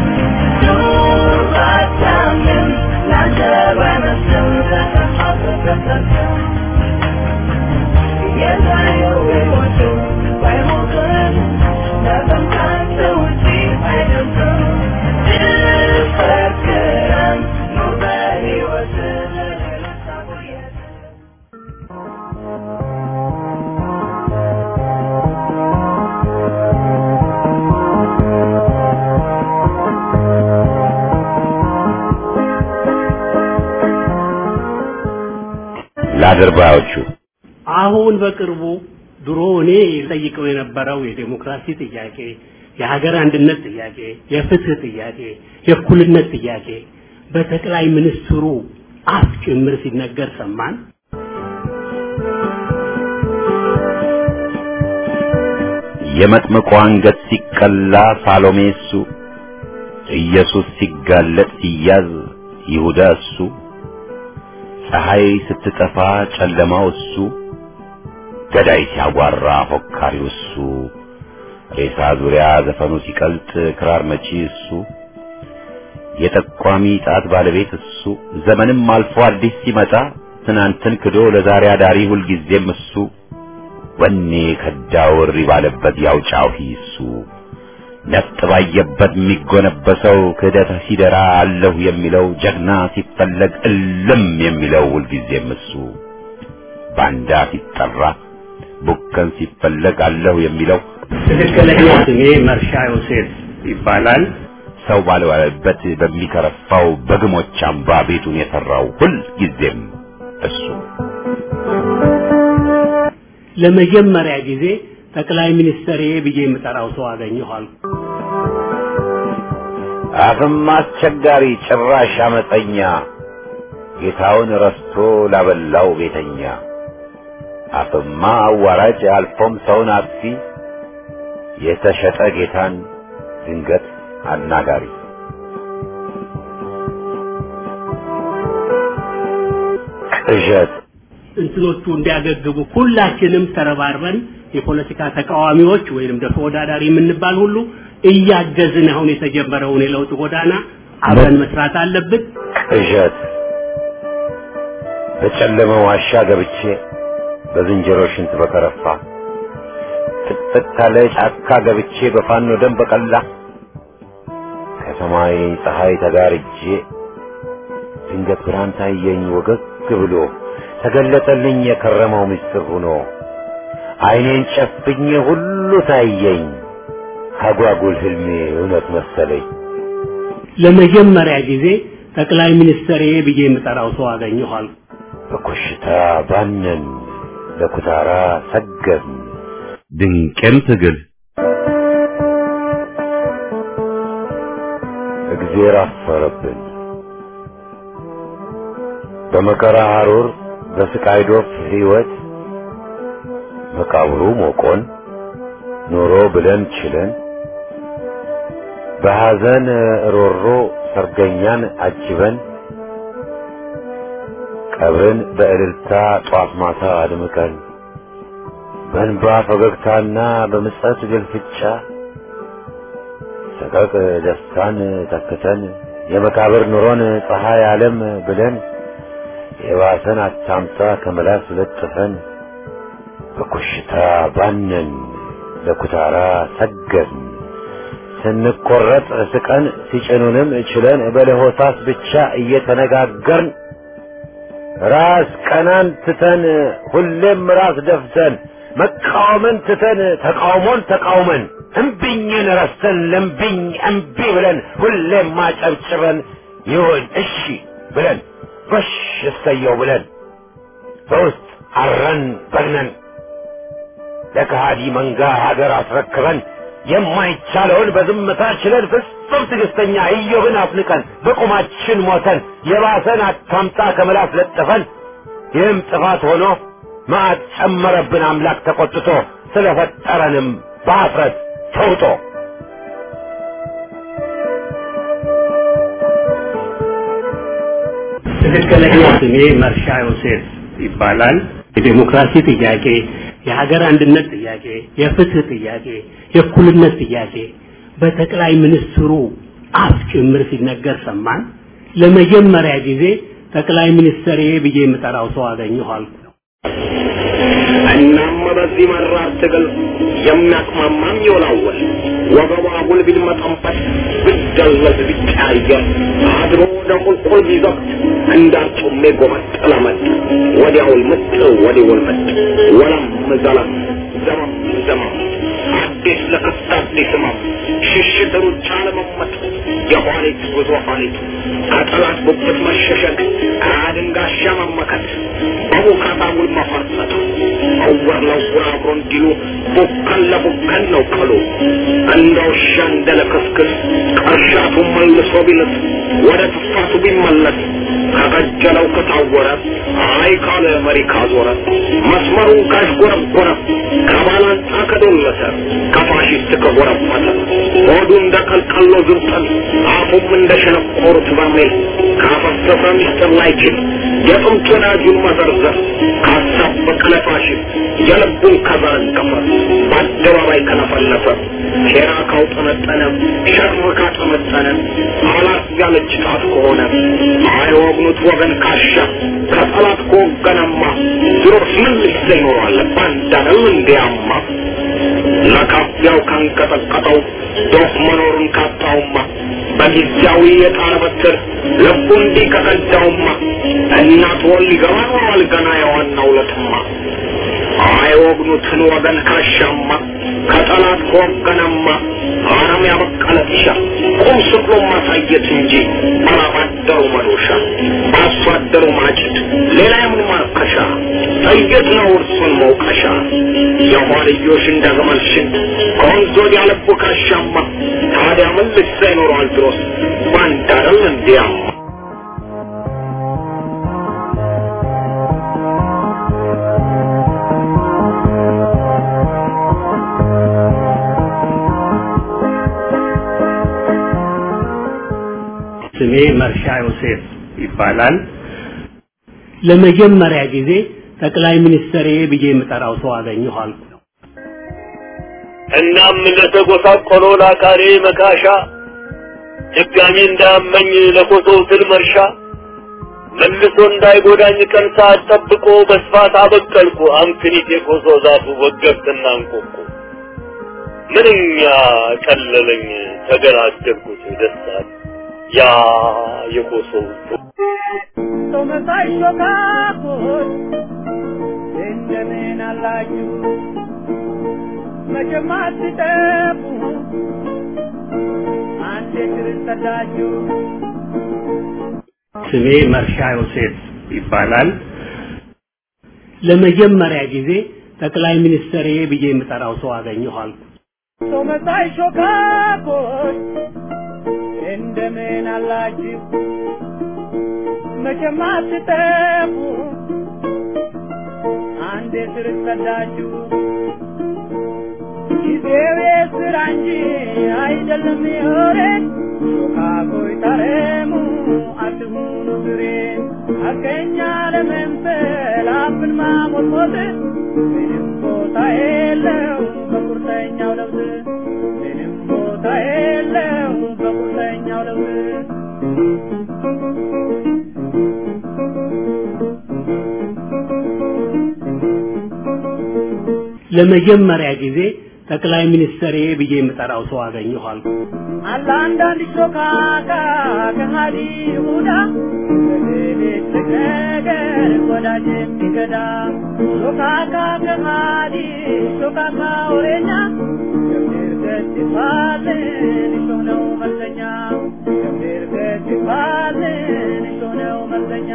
ለአድርባዮቹ አሁን በቅርቡ ድሮ እኔ ጠይቀው የነበረው የዴሞክራሲ ጥያቄ፣ የሀገር አንድነት ጥያቄ፣ የፍትህ ጥያቄ፣ የእኩልነት ጥያቄ በጠቅላይ ሚኒስትሩ አፍ ጭምር ሲነገር ሰማን። የመጥምቁ አንገት ሲቀላ ሳሎሜ እሱ፣ ኢየሱስ ሲጋለጥ ሲያዝ ይሁዳ እሱ፣ ፀሐይ ስትጠፋ ጨለማው እሱ፣ ገዳይ ሲያጓራ ፎካሪው እሱ፣ ሬሳ ዙሪያ ዘፈኑ ሲቀልጥ ክራር መቺ እሱ፣ የጠቋሚ ጣት ባለቤት እሱ፣ ዘመንም አልፎ አዲስ ሲመጣ ትናንትን ክዶ ለዛሬ አዳሪ ሁልጊዜም እሱ፣ ወኔ ከዳው እሪ ባለበት ያው ጫሂ እሱ፣ ነፍጥ ባየበት የሚጎነበሰው ክህደት ሲደራ አለሁ የሚለው ጀግና ሲፈለግ እልም የሚለው ሁልጊዜም እሱ፣ ባንዳ ሲጠራ ቡከን ሲፈለግ አለሁ የሚለው ትክክለኛ ስሜ መርሻ ዮሴፍ ይባላል። ሰው ባልዋለበት በሚከረፋው በግሞች አምባ ቤቱን የሰራው ሁልጊዜም እሱ ለመጀመሪያ ጊዜ ጠቅላይ ሚኒስትር ብዬ የምጠራው ሰው አገኘኋል። አፍም አስቸጋሪ ጭራሽ አመፀኛ ጌታውን ረስቶ ላበላው ቤተኛ አፍማ አዋራጅ አልፎም ሰውን አጥፊ የተሸጠ ጌታን ድንገት አናጋሪ ቅዠት እንትኖቹ እንዲያገግሙ ሁላችንም ተረባርበን የፖለቲካ ተቃዋሚዎች ወይንም ደግሞ ተወዳዳሪ የምንባል ሁሉ እያገዝን አሁን የተጀመረውን የለውጥ ጎዳና አብረን መስራት አለብን። ቅዠት በጨለመ ዋሻ ገብቼ በዝንጀሮ ሽንት በከረፋ ጥቅጥቅ ካለ ጫካ ገብቼ በፋኖ ደም በቀላ ከሰማይ ፀሐይ ተጋርጄ ድንገት ብርሃን ታየኝ ወገግ ብሎ ተገለጠልኝ የከረመው ምስጢር ሆኖ ዓይኔን ጨፍኜ ሁሉ ታየኝ አጓጉል ህልሜ እውነት መሰለኝ። ለመጀመሪያ ጊዜ ጠቅላይ ሚኒስትር ብዬ የምጠራው ሰው አገኘኋል። በኮሽታ ባነን ለኩታራ ሰገድን ድንቅም ትግል እግዜር አፈረብን በመከራ ሐሩር በስቃይ ዶፍ ሕይወት መቃብሩ ሞቆን ኖሮ ብለን ችለን በሐዘን ሮሮ ሰርገኛን አጅበን ቀብርን በእልልታ ጧት ማታ አድምቀን በእንባ ፈገግታና በምጸት ግልፍጫ ሰቀቅ ደስታን ተክተን የመቃብር ኑሮን ፀሐይ ዓለም ብለን የባሰን አታምጣ ከመላስ ለጥፈን በኮሽታ ባነን ለኩታራ ሰገድን ስንቆረጥ ስቀን ሲጭኑንም ችለን በለሆሳስ ብቻ እየተነጋገርን ራስ ቀናን ትተን ሁሌም ራስ ደፍተን መቃወምን ትተን ተቃውሞን ተቃውመን እምቢኝን ረስተን ለምቢኝ እምቢ ብለን ሁሌም ማጨብጭበን ይሁን እሺ ብለን ጎሽ እሰየው ብለን በውስጥ አረን በግነን ለከሃዲ መንጋ ሀገር አስረክበን የማይቻለውን በዝምታ ችለን ፍጹም ትዕግስተኛ ኢዮብን አፍንቀን በቁማችን ሞተን የባሰን አታምጣ ከመላስ ለጥፈን ይህም ጥፋት ሆኖ መዓት ጨመረብን አምላክ ተቆጥቶ ስለፈጠረንም በአፍረት ተውጦ ትክክለኛ ስሜ መርሻ ዮሴፍ ይባላል። የዴሞክራሲ ጥያቄ፣ የሀገር አንድነት ጥያቄ፣ የፍትህ ጥያቄ፣ የእኩልነት ጥያቄ በጠቅላይ ሚኒስትሩ አፍ ጭምር ሲነገር ሰማን። ለመጀመሪያ ጊዜ ጠቅላይ ሚኒስትር ብዬ የምጠራው ሰው አገኘኋል። እናም በዚህ መራር ትግል የሚያቅማማም ይወላወል ወገቧ ጉል ቢልመጠንበት ብደለዝ ቢቀያየር አድሮ ወደ ቁልቁል ቢዘቅት እንዳርጩሜ ጎመጥ ለመጥ ወዲያውል ምጥ ወዲውል ምጥ ወለም ዘለም ዘመም ዘመም አዲስ ለክስት አዲስ ህመም ሽሽት ሩጫ ለመመጥ የኋሊት ጉዞ ኋሊት ከጠላት ጉብት መሸሸግ ከአድንጋሻ መመከት በቡካታ ውል መፈርሰት እውር ለውር አብሮ እንዲሉ ቡከን ለቡከን ነው ቀሉ እንደ ውሻ እንደ ለክስክስ ቀርሻቱ መልሶ ቢልስ ወደ ትፋቱ ቢመለስ ከቀጀለው ከታወረ አይ ካለ መሪ ካዞረ መስመሩን ካሽጎረጎረ ከባላንጣ ከዶለተ ከፋሽስት ከጎረፈተ ሆዱ እንደ ቀልቀሎ ዝብጠን አፉም እንደ ሸነቆሩት በርሜል ካፈሰሰ ሚስጥር ላይችል የጥንት ወዳጁን መዘርዘር ካሳበቀ ለፋሽስት የልቡን ከዘረገፈ በአደባባይ ከለፈለፈ ሴራ ካውጠነጠነ ሸር ካጠመጠነ አላት ያለች ጣት ከሆነ አይወግኑት ወገን ካሻ ከጠላት ከወገነማ ድሮስ ምን ልሰ ይኖራል ባንዳነው እንዲያማ ለካፊያው ካንቀጠቀጠው ዶፍ መኖሩን ካጣውማ በጊዜያዊ የጣር በትር ልቡ እንዲህ ከቀዳውማ እናት ወል ሊገባ ኖሯል ገና የዋናው ለትማ አይወግኑትን ወገን ካሻማ ከጠላት ከወገነማ አረም ያበቀለ ጢሻ ቁም ስቅሎ ማሳየት እንጂ ባላባደሩ መዶሻ በአርሶ አደሩ ማጭድ ሌላ የምን ማርከሻ ጥይት ነው እርሱን መውቀሻ የኋልዮሽ እንደ ግመል ሽንት ከወንዝ ወዲያ ልቡ ካሻማ ታዲያ ምን ልሳ ይኖረዋል ድሮስ ባንዳ አይደል እንዲያማ ስሜ መርሻ ዮሴፍ ይባላል። ለመጀመሪያ ጊዜ ጠቅላይ ሚኒስትር ብዬ የምጠራው ሰው አገኘኋል። እናም ለተጎሳቆለው ለአካሬ መካሻ ድጋሚ እንዳያመኝ ለኮሶው ትል መርሻ መልሶ እንዳይጎዳኝ ቀን ሰዓት ጠብቆ በስፋት አበቀልኩ አምክኒት የኮሶ ዛፉ ወገብትና እንቆቆ ምንኛ ቀለለኝ ተገላገልኩት ደስታል ያ የኮሶው ሰው መሳይ ሾካኮች እንደምን አላችሁ መቼም አትጠፉ አንዴ ክርስተዳችሁ ስሜ መርሻ ዮሴፍ ይባላል። ለመጀመሪያ ጊዜ ጠቅላይ ሚኒስትር ብዬ የምጠራው ሰው አገኘሁ አልኩ። ሰው መሳይ ሾካኮች እንደምን አላችሁ መቼም አትጠፉ አንዴ ስርሰዳችሁ ጊዜው የስራ እንጂ አይደለም የወሬ ሾካኮይ ታረሙ አትሁኑ ዝሬ ሐቀኛ ለመምሰል አፍን ማሞጥሞጥ ምንም ቦታ የለው በቁርጠኛው ለውጥ ምንም ቦታ የለው በቁርጠኛው ለውጥ ለመጀመሪያ ጊዜ ጠቅላይ ሚኒስትር ብዬ የምጠራው ሰው አገኘሁ አልኩ። አለ አንዳንድ ሾካካ ከሃዲ ይሁዳ በሌሊት ነገር ወዳጅ የሚገዳ ሾካካ ከሃዲ ሾካካ ወሬኛ ገብር ገት ይባልን እሾህ ነው መልሰኛ ገብር ገት ይባልን እሾህ ነው መልሰኛ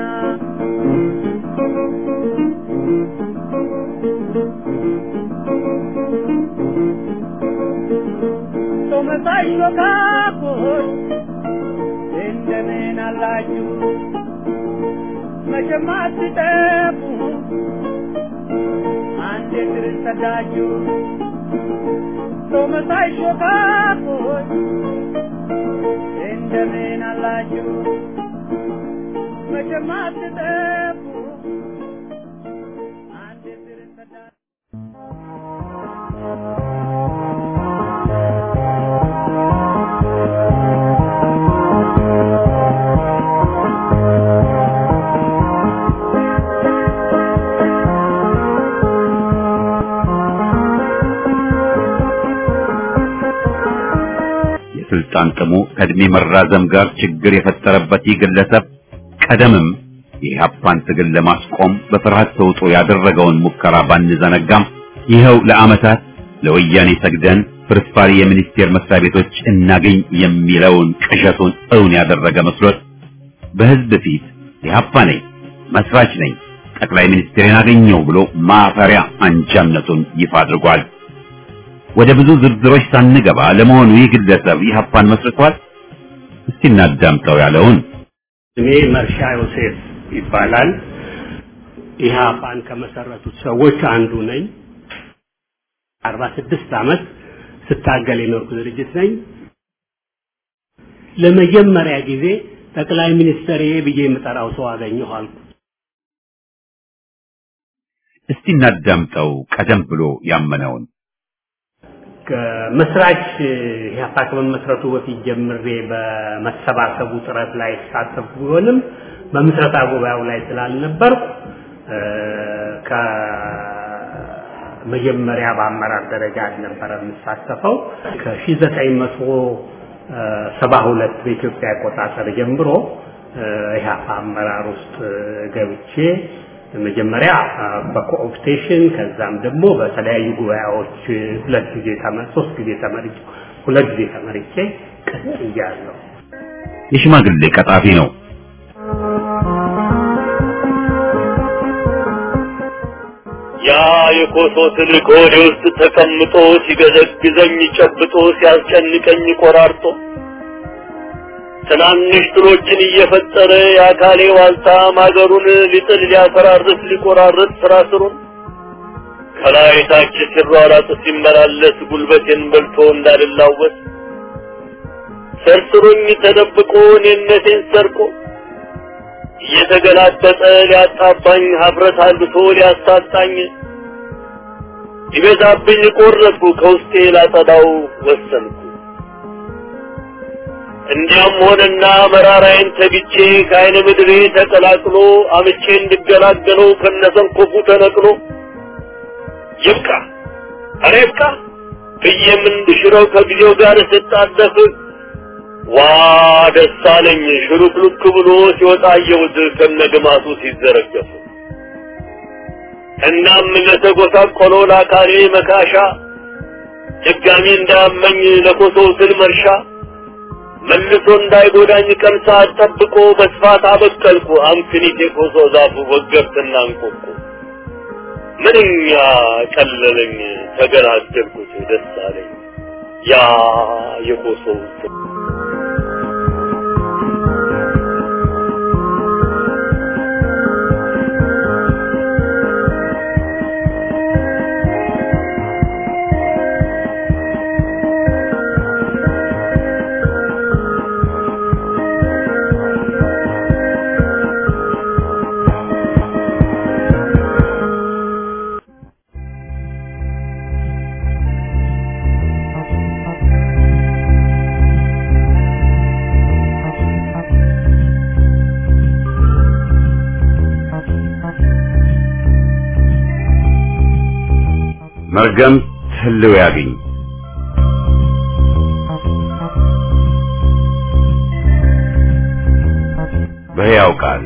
ሰው መሳይ ሾካኮች እንደምን አላችሁ መቼም አትጠፉ አንዴ ክርስተዳችሁ ሰው መሳይ ሾካኮች እንደምን አላችሁ መቼም አትጠፉ አንዴ ክርስተዳችሁ የስልጣን ጥሙ ከእድሜ መራዘም ጋር ችግር የፈጠረበት ይህ ግለሰብ ቀደምም የኢህአፓን ትግል ለማስቆም በፍርሃት ተውጦ ያደረገውን ሙከራ ባንዘነጋም ይኸው ለዓመታት ለወያኔ ሰግደን ፍርፋሪ የሚኒስቴር መስሪያ ቤቶች እናገኝ የሚለውን ቅዠቱን እውን ያደረገ መስሎት በህዝብ ፊት ኢህአፓ ነኝ፣ መስራች ነኝ፣ ጠቅላይ ሚኒስትሬን አገኘው ብሎ ማፈሪያ አንጃነቱን ይፋ አድርጓል። ወደ ብዙ ዝርዝሮች ሳንገባ ለመሆኑ ይህ ግለሰብ ኢህአፓን መስርቷል? እስቲ እናዳምጠው ያለውን ስሜ መርሻ ዮሴፍ ይባላል። ኢህአፓን ከመሰረቱት ሰዎች አንዱ ነኝ። አርባ ስድስት ዓመት ስታገል የኖርኩ ድርጅት ነኝ። ለመጀመሪያ ጊዜ ጠቅላይ ሚኒስትር ብዬ የምጠራው ሰው አገኘሁ አልኩ። እስቲ እናዳምጠው ቀደም ብሎ ያመነውን ከመስራች ኢህአፓ ከመመስረቱ በፊት ጀምሬ በመሰባሰቡ ጥረት ላይ ሳተፍ ቢሆንም በምስረታ ጉባኤው ላይ ስላልነበርኩ ከመጀመሪያ በአመራር ደረጃ አልነበረ የምሳተፈው ከሺህ ዘጠኝ መቶ ሰባ ሁለት በኢትዮጵያ አቆጣጠር ጀምሮ ኢህአፓ አመራር ውስጥ ገብቼ መጀመሪያ በኮኦፕቴሽን ከዛም ደግሞ በተለያዩ ጉባኤዎች ሁለት ጊዜ ተመ ሶስት ጊዜ ተመርጬ ሁለት ጊዜ ተመርጬ ቀጥያለሁ። የሽማግሌ ቀጣፊ ነው። ያ የኮሶ ትልቅ ሆዴ ውስጥ ተቀምጦ ሲገዘግዘኝ ጨብጦ ሲያስጨንቀኝ ቆራርጦ ትናንሽ ትሎችን እየፈጠረ የአካሌ ዋልታ ማገሩን ሊጥል ሊያፈራርስ ሊቆራርጥ ስራ ስሩን ከላይ ታች ሲሯራጥ ሲመላለስ ጉልበቴን በልቶ እንዳልላወስ ሰርስሮኝ ተደብቆ እኔነቴን ሰርቆ እየተገላጠጠ ሊያጣባኝ ሀፍረት አልብሶ ሊያሳጣኝ ይበዛብኝ ቆረጥኩ ከውስጤ ላጸዳው ወሰንኩ እንዲያም ሆነና መራራዬን ተግቼ ከአይነ ምድሬ ተቀላቅሎ አምቼ እንድገላገለው ከነሰንኮፉ ተነቅሎ ይብቃ ኧረ ይብቃ ብዬም እንድሽረው ከጊዜው ጋር ስጣደፍ ዋ ደስ አለኝ ሽሩክሉክ ብሎ ሲወጣ አየሁት ከነግማቱ ሲዘረገፍ እናም ለተጎሳቆለው ለአካሌ መካሻ ድጋሚ እንዳያመኝ ለኮሶው ስል መርሻ መልሶ እንዳይጎዳኝ ቀን ሰዓት ጠብቆ በስፋት አበቀልኩ አምክኒት የኮሶ ዛፉ ወገብትና እንቆቁ ምንኛ ቀለለኝ ተገላገልኩት ደስ አለኝ ያ የኮሶው ስል መርገም ህልው ያግኝ በሕያው ቃል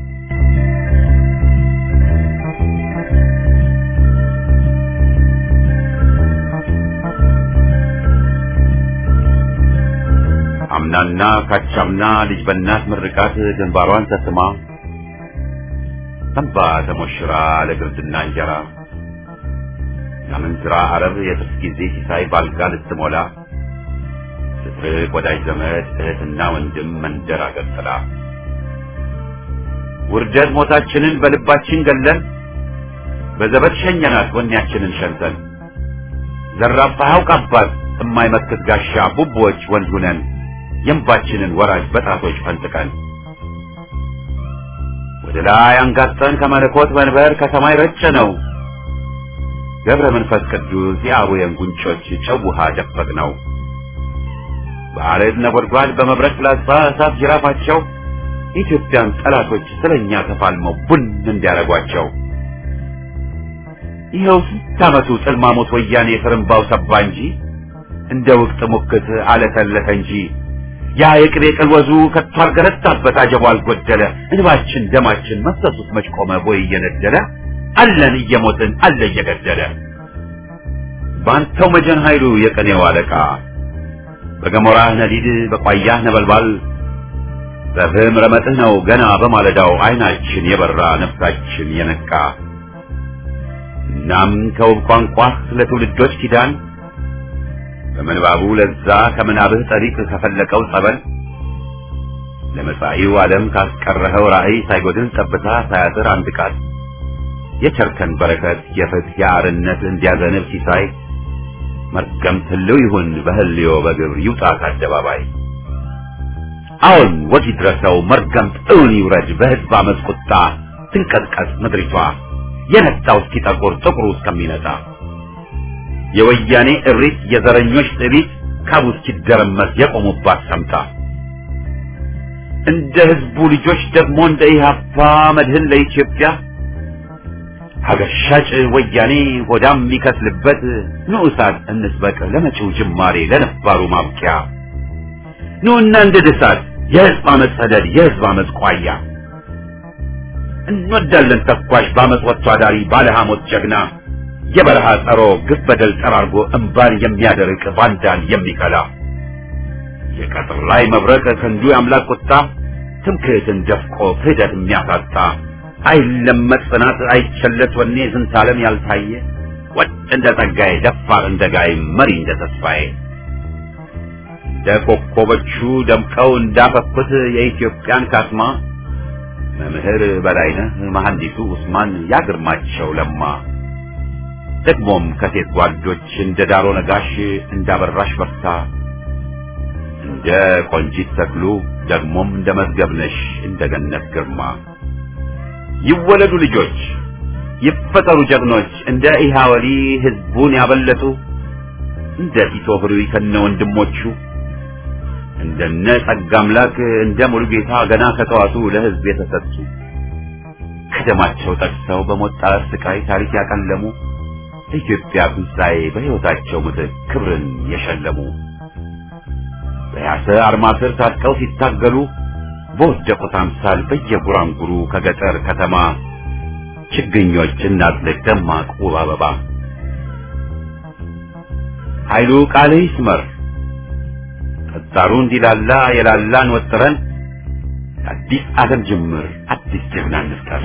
አምናና ካቻምና ልጅ በእናት ምርቃት ግንባሯን ተስማ ተንባ ተሞሽራ ለግርድና እንጀራ ከምንዝራ አረብ የጥርስ ጊዜ ሲሳይ ባልጋ ልትሞላ ስትርቅ ወዳጅ ዘመድ እህትና ወንድም መንደር አገር ጥላ ውርደት ሞታችንን በልባችን ገለን በዘበት ሸኘናት ወኔያችንን ሸንተን ዘራፋ ያውቅ አባት የማይመክት ጋሻ ቡቦች ወንድ ሁነን የእንባችንን ወራጅ በጣቶች ፈንጥቀን ወደ ላይ አንጋጠን ከመለኮት መንበር ከሰማይ ረጨ ነው ገብረ መንፈስ ቅዱስ የአቡየን ጉንጮች ጨው ውሃ ደፈቅ ነው። በአረድ ነጎድጓድ በመብረቅ ፍላጻ እሳት ጅራፋቸው የኢትዮጵያን ጠላቶች ስለኛ ተፋልመው ቡን እንዲያረጓቸው ይኸው ስንት ዓመቱ ጽልማሞት ወያኔ ፍርምባው ሰባ እንጂ እንደ ውቅት ሙክት አለተለተ እንጂ ያ የቅቤ ቅልወዙ ከቶ አልገረታበት አጀቡ አልጎደለ እንባችን ደማችን መፍሰሱት መች ቆመ ቦይ እየነደለ አለን እየሞትን አለ እየገደለ ባንተው መጀን ኃይሉ የቀኔው አለቃ በገሞራህ ነዲድ በቋያህ ነበልባል በፍህም ረመጥህ ነው ገና በማለዳው አይናችን የበራ ነፍሳችን የነቃ እናም ከውብ ቋንቋህ ለትውልዶች ኪዳን በምንባቡ ለዛ ከምናብህ ጠሪቅ ከፈለቀው ጸበል ለመጻኢው ዓለም ካስቀረኸው ራእይ ሳይጎድል ጠብታ ሳያጥር አንድ ቃል የቸርከን በረከት የፍትህ የአርነት እንዲያዘንብ ሲሳይ መርገም ትልው ይሁን በህልዮ በግብር ይውጣ ከአደባባይ አሁን ወግ ይድረሰው መርገም እውን ይውረድ በህዝብ አመፅ ቁጣ ትንቀጥቀጥ ምድሪቷ የነጣው እስኪጠቁር ጥቁሩ እስከሚነጣ የወያኔ እሪት የዘረኞች ጥቢት ካቡ እስኪደረመስ የቆሙባት ሰምታ እንደ ህዝቡ ልጆች ደግሞ እንደ ኢህአፓ መድህን ለኢትዮጵያ ሀገር ሻጭ ወያኔ ሆዳም የሚከስልበት ንዑሳት እንስበቅ ለመጪው ጅማሬ ለነባሩ ማብቂያ ኑና እንደ ድሳት የህዝብ አመፅ ሰደድ የህዝብ አመፅ ቋያ እንወዳለን ተኳሽ በአመፅ ወጥቶ አዳሪ ባለ ሐሞት ጀግና የበረሃ ጸሮ ግፍ በደል ጠራርጎ እምባን የሚያደርቅ ባንዳን የሚከላ የቀጥር ላይ መብረቅ ክንዱ የአምላክ ቁጣ ትምክህትን ደፍቆ ክህደት የሚያሳጣ አይለመጥ ጽናት አይቸለስ ወኔ ዝንተ ዓለም ያልታየ ወጥ እንደ ጸጋዬ ደፋር እንደ ጋይ መሪ እንደ ተስፋዬ እንደ ኮከቦቹ ደምቀው እንዳፈኩት የኢትዮጵያን ካስማ መምህር በላይነህ መሐንዲሱ ኡስማን ያግርማቸው ለማ ደግሞም ከሴት ጓዶች እንደ ዳሮ ነጋሽ እንዳበራሽ በርታ እንደ ቆንጂት ተክሉ ደግሞም እንደ መዝገብነሽ እንደ ገነት ግርማ ይወለዱ ልጆች ይፈጠሩ ጀግኖች እንደ ኢሃወሊ ህዝቡን ያበለጡ እንደ ቲቶ ህሩይ ከነ ወንድሞቹ እንደነ ጸጋ አምላክ እንደ ሙሉጌታ ገና ከጠዋቱ ለሕዝብ የተሰጡ ከደማቸው ጠቅሰው በሞት ጣር ስቃይ ታሪክ ያቀለሙ ለኢትዮጵያ ትንሣኤ በሕይወታቸው ምትክ ክብርን የሸለሙ በያሰ አርማ ስር ታጥቀው ሲታገሉ በወደቁት አምሳል በየጉራንጉሩ ከገጠር ከተማ ችግኞች እናጥልቅ ደማቅ ውብ አበባ ኃይሉ ቃል ይስመር ጠጣሩ እንዲላላ የላላን ወጥረን አዲስ ዓለም ጅምር አዲስ ጀግና እንፍጠር።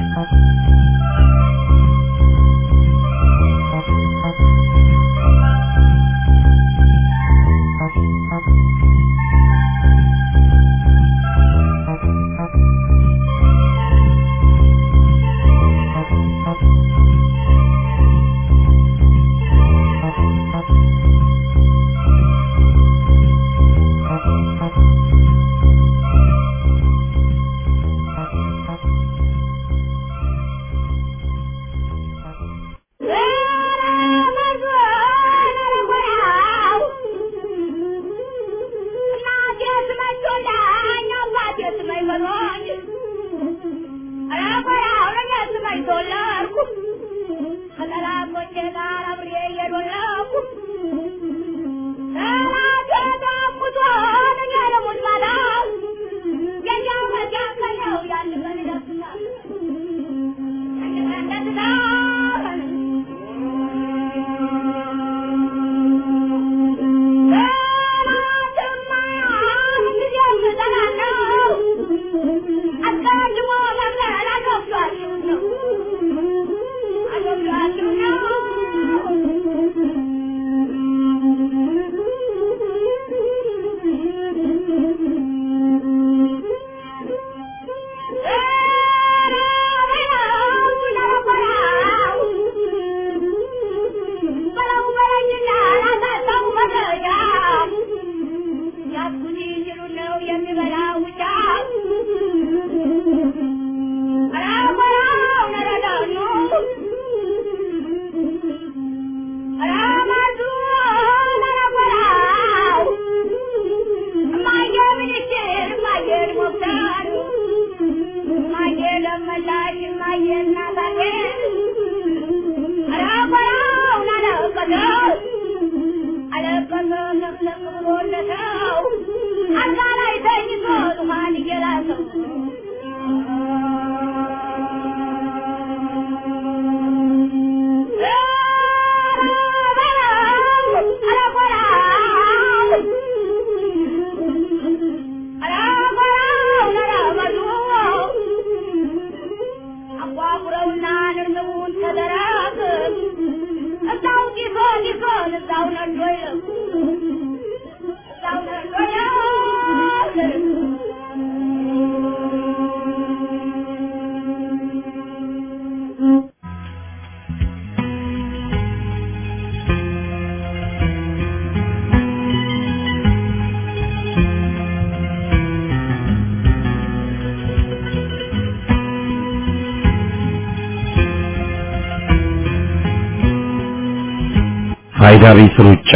ፋይዳ ቢስ ሩጫ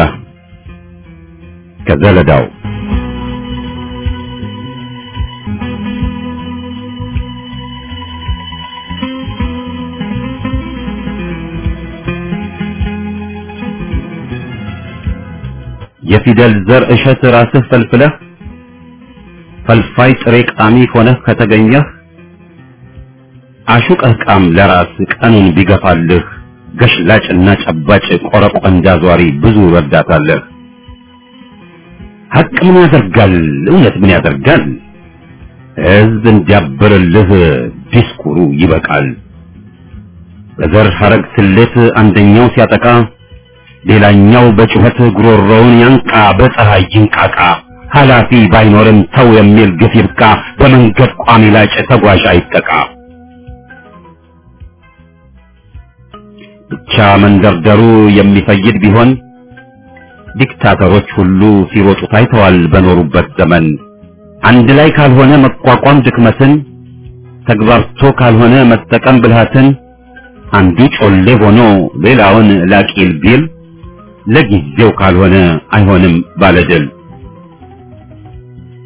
ከዘለዳው የፊደል ዘር እሸት ራስህ ፈልፍለህ ፈልፋይ ጥሬ ቃሚ ሆነህ ከተገኘህ አሹቀህ ቃም ለራስ ቀኑን ቢገፋልህ ገሽላጭና ጨባጭ ቆረቆንዳ ዟሪ ብዙ ረዳታለህ። ሐቅ ምን ያደርጋል? እውነት ምን ያደርጋል? ሕዝብ እንዲያብርልህ ዲስኩሩ ይበቃል። በዘር ሐረግ ስሌት አንደኛው ሲያጠቃ ሌላኛው በጩኸት ጉሮሮውን ያንቃ፣ በፀሐይ ይንቃቃ። ኃላፊ ባይኖርም ተው የሚል ግፍ ይብቃ። በመንገድ ቋሚ ላጭ ተጓዥ አይጠቃ። ብቻ መንደርደሩ የሚፈይድ ቢሆን ዲክታተሮች ሁሉ ሲሮጡ ታይተዋል በኖሩበት ዘመን። አንድ ላይ ካልሆነ መቋቋም ድክመትን፣ ተግባርቶ ካልሆነ መጠቀም ብልሃትን፣ አንዱ ጮሌ ሆኖ ሌላውን ላቂል ቢል ለጊዜው ካልሆነ አይሆንም ባለድል።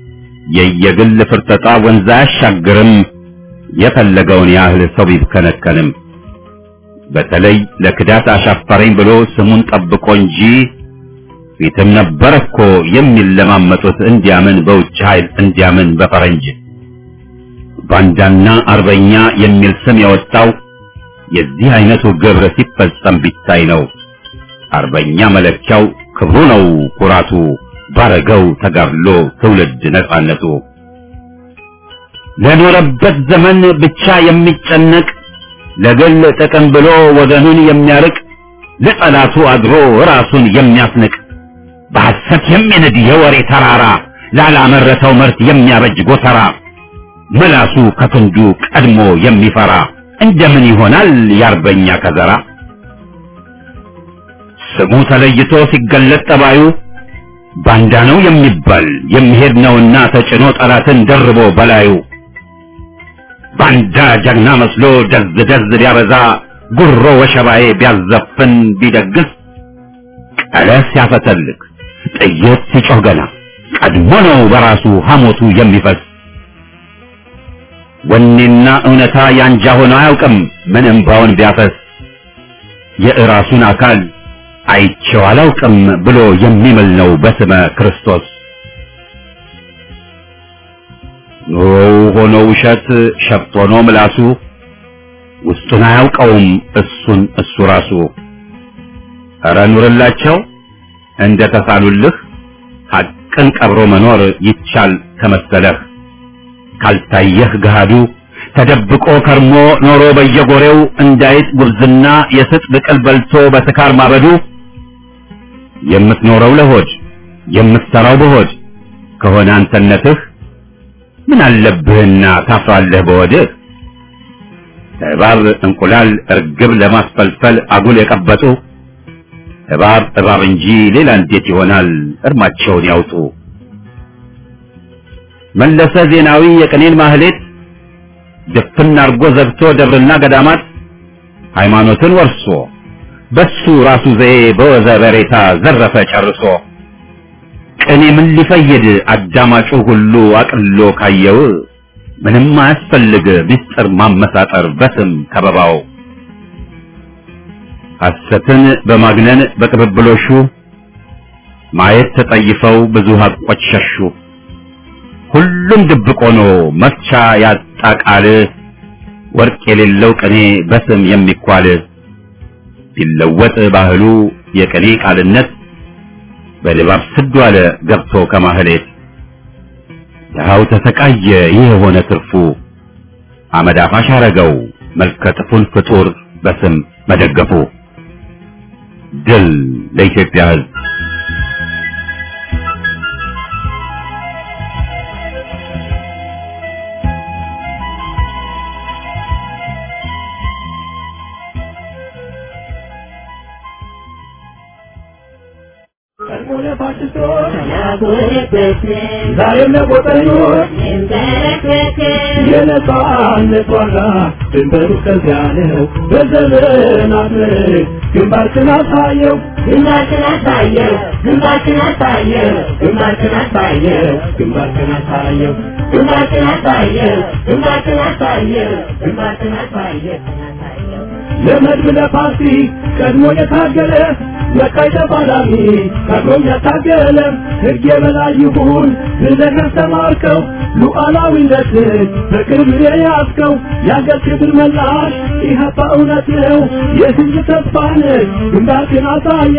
የየግል ፍርጠጣ ወንዝ አያሻግርም የፈለገውን ያህል ሰው ቢብከነከንም በተለይ ለክዳት አሻፈረኝ ብሎ ስሙን ጠብቆ እንጂ ፊትም ነበር እኮ የሚለማመጡት እንዲያምን በውጭ ኃይል እንዲያምን በፈረንጅ ባንዳና አርበኛ የሚል ስም የወጣው የዚህ አይነቱ ግብር ሲፈጸም ቢታይ ነው። አርበኛ መለኪያው ክብሩ ነው ኩራቱ፣ ባረገው ተጋድሎ ትውልድ ነጻነቱ። ለኖረበት ዘመን ብቻ የሚጨነቅ ለግል ጥቅም ብሎ ወገኑን የሚያርቅ ለጠላቱ አድሮ ራሱን የሚያስንቅ በሐሰት የሚንድ የወሬ ተራራ ላላመረተው ምርት የሚያበጅ ጎተራ ምላሱ ከክንዱ ቀድሞ የሚፈራ እንደምን ይሆናል የአርበኛ ከዘራ? ስሙ ተለይቶ ሲገለጥ ጠባዩ ባንዳ ነው የሚባል የሚሄድ ነውና ተጭኖ ጠላትን ደርቦ በላዩ ባንዳ ጀግና መስሎ ደዝ ደዝ ቢያበዛ ጉሮ ወሸባዬ ቢያዘፍን ቢደግስ ቀለስ ሲያፈተልክ ጥይት ሲጮህ ገና ቀድሞ ነው በራሱ ሐሞቱ የሚፈስ ወኔና እውነታ ያንጃ ሆኖ አያውቅም ምን እምባውን ቢያፈስ የእራሱን አካል አይቼው አላውቅም ብሎ የሚምል ነው በስመ ክርስቶስ። ኑሮው ሆኖ ውሸት ሸፍት ሆኖ ምላሱ ውስጡን አያውቀውም እሱን እሱ ራሱ። ኧረ ኑርላቸው እንደ ተሳሉልህ ሐቅን ቀብሮ መኖር ይቻል ከመሰለህ ካልታየህ ገሃዱ ተደብቆ ከርሞ ኖሮ በየጎሬው እንዳይጥ ጉብዝና የስጥ ብቅል በልቶ በስካር ማበዱ የምትኖረው ለሆድ የምትሰራው በሆድ ከሆነ አንተነትህ ምን አለብህና ታፍራለህ በወድህ እባብ እንቁላል እርግብ ለማስፈልፈል አጉል የቀበጡ እባብ እባብ እንጂ ሌላ እንዴት ይሆናል እርማቸውን ያውጡ መለሰ ዜናዊ የቅኔን ማህሌት ድፍን አርጎ ዘግቶ ደብርና ገዳማት ሃይማኖትን ወርሶ በሱ ራሱ ዘዬ በወዘ በሬታ ዘረፈ ጨርሶ ቅኔ ምን ሊፈይድ አዳማጩ ሁሉ አቅሎ ካየው ምንም አያስፈልግ ምስጢር ማመሳጠር በስም ከበባው ሐሰትን በማግነን በቅብብሎሹ ማየት ተጠይፈው ብዙ ሀቆች ሸሹ ሁሉም ድብቅ ሆኖ መፍቻ ያጣ ቃል ወርቅ የሌለው ቅኔ በስም የሚኳል ቢለወጥ ባህሉ የቅኔ ቃልነት በድባብ ስዱ አለ ገብቶ ከማህሌት ድሃው ተሰቃየ ይህ የሆነ ትርፉ አመድ አፋሽ አረገው መልከጥፉን ፍጡር በስም መደገፉ ድል ለኢትዮጵያ ሕዝብ ዛሬም ለቆጠኞች የነጻነት ዋጋ ድንበሩ ከዚያ ነው። በዘመናት ምርክ ግንባርክን አሳየው ግንባርክን አሳየው ግንባርክን አሳየው ግንባርክን አሳየው ግንባርክን አሳየው ግንባርክን አሳየው ግንባርክን አሳየው ግንባርክን አሳየው ለመድብ ለፓርቲ ቀድሞ የታገለ ለቃይ ተፋላሚ ቀድሞም ያታገለ ሕግ የበላይ ይሁን ብለህ ያስተማርከው ሉዓላዊነትን በቅርብ የያዝከው የአገር ክብር መላሽ ኢህአፓ እውነት ነው የሕዝብ ተስፋ ነህ ግንባርክን አሳየ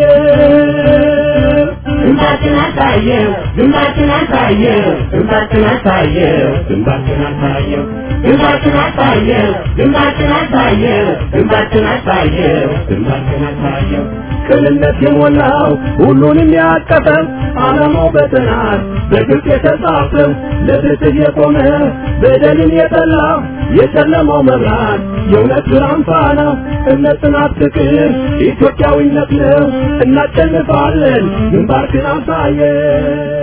ግንባርክን አሳየው ግንባርክን አሳየው ግንባርክን አሳየው ግንባርክን አሳየው ግንባርክን አሳየው ግንባርክን አሳየው ግንባርክን አሳየው ግንባርክን አሳየው ቅንነት የሞላው ሁሉንም ያቀፈ ዓላማው በጥናት በግልጽ የተጻፈው ለፍትህ የቆመ በደልን የጠላ የጨለማው መብራት የእውነት ብርሃን ፋና እምነት፣ ጽናት፣ ፍቅር ኢትዮጵያዊነት ነው። እናሸንፋለን። ግንባርክን አሳየን።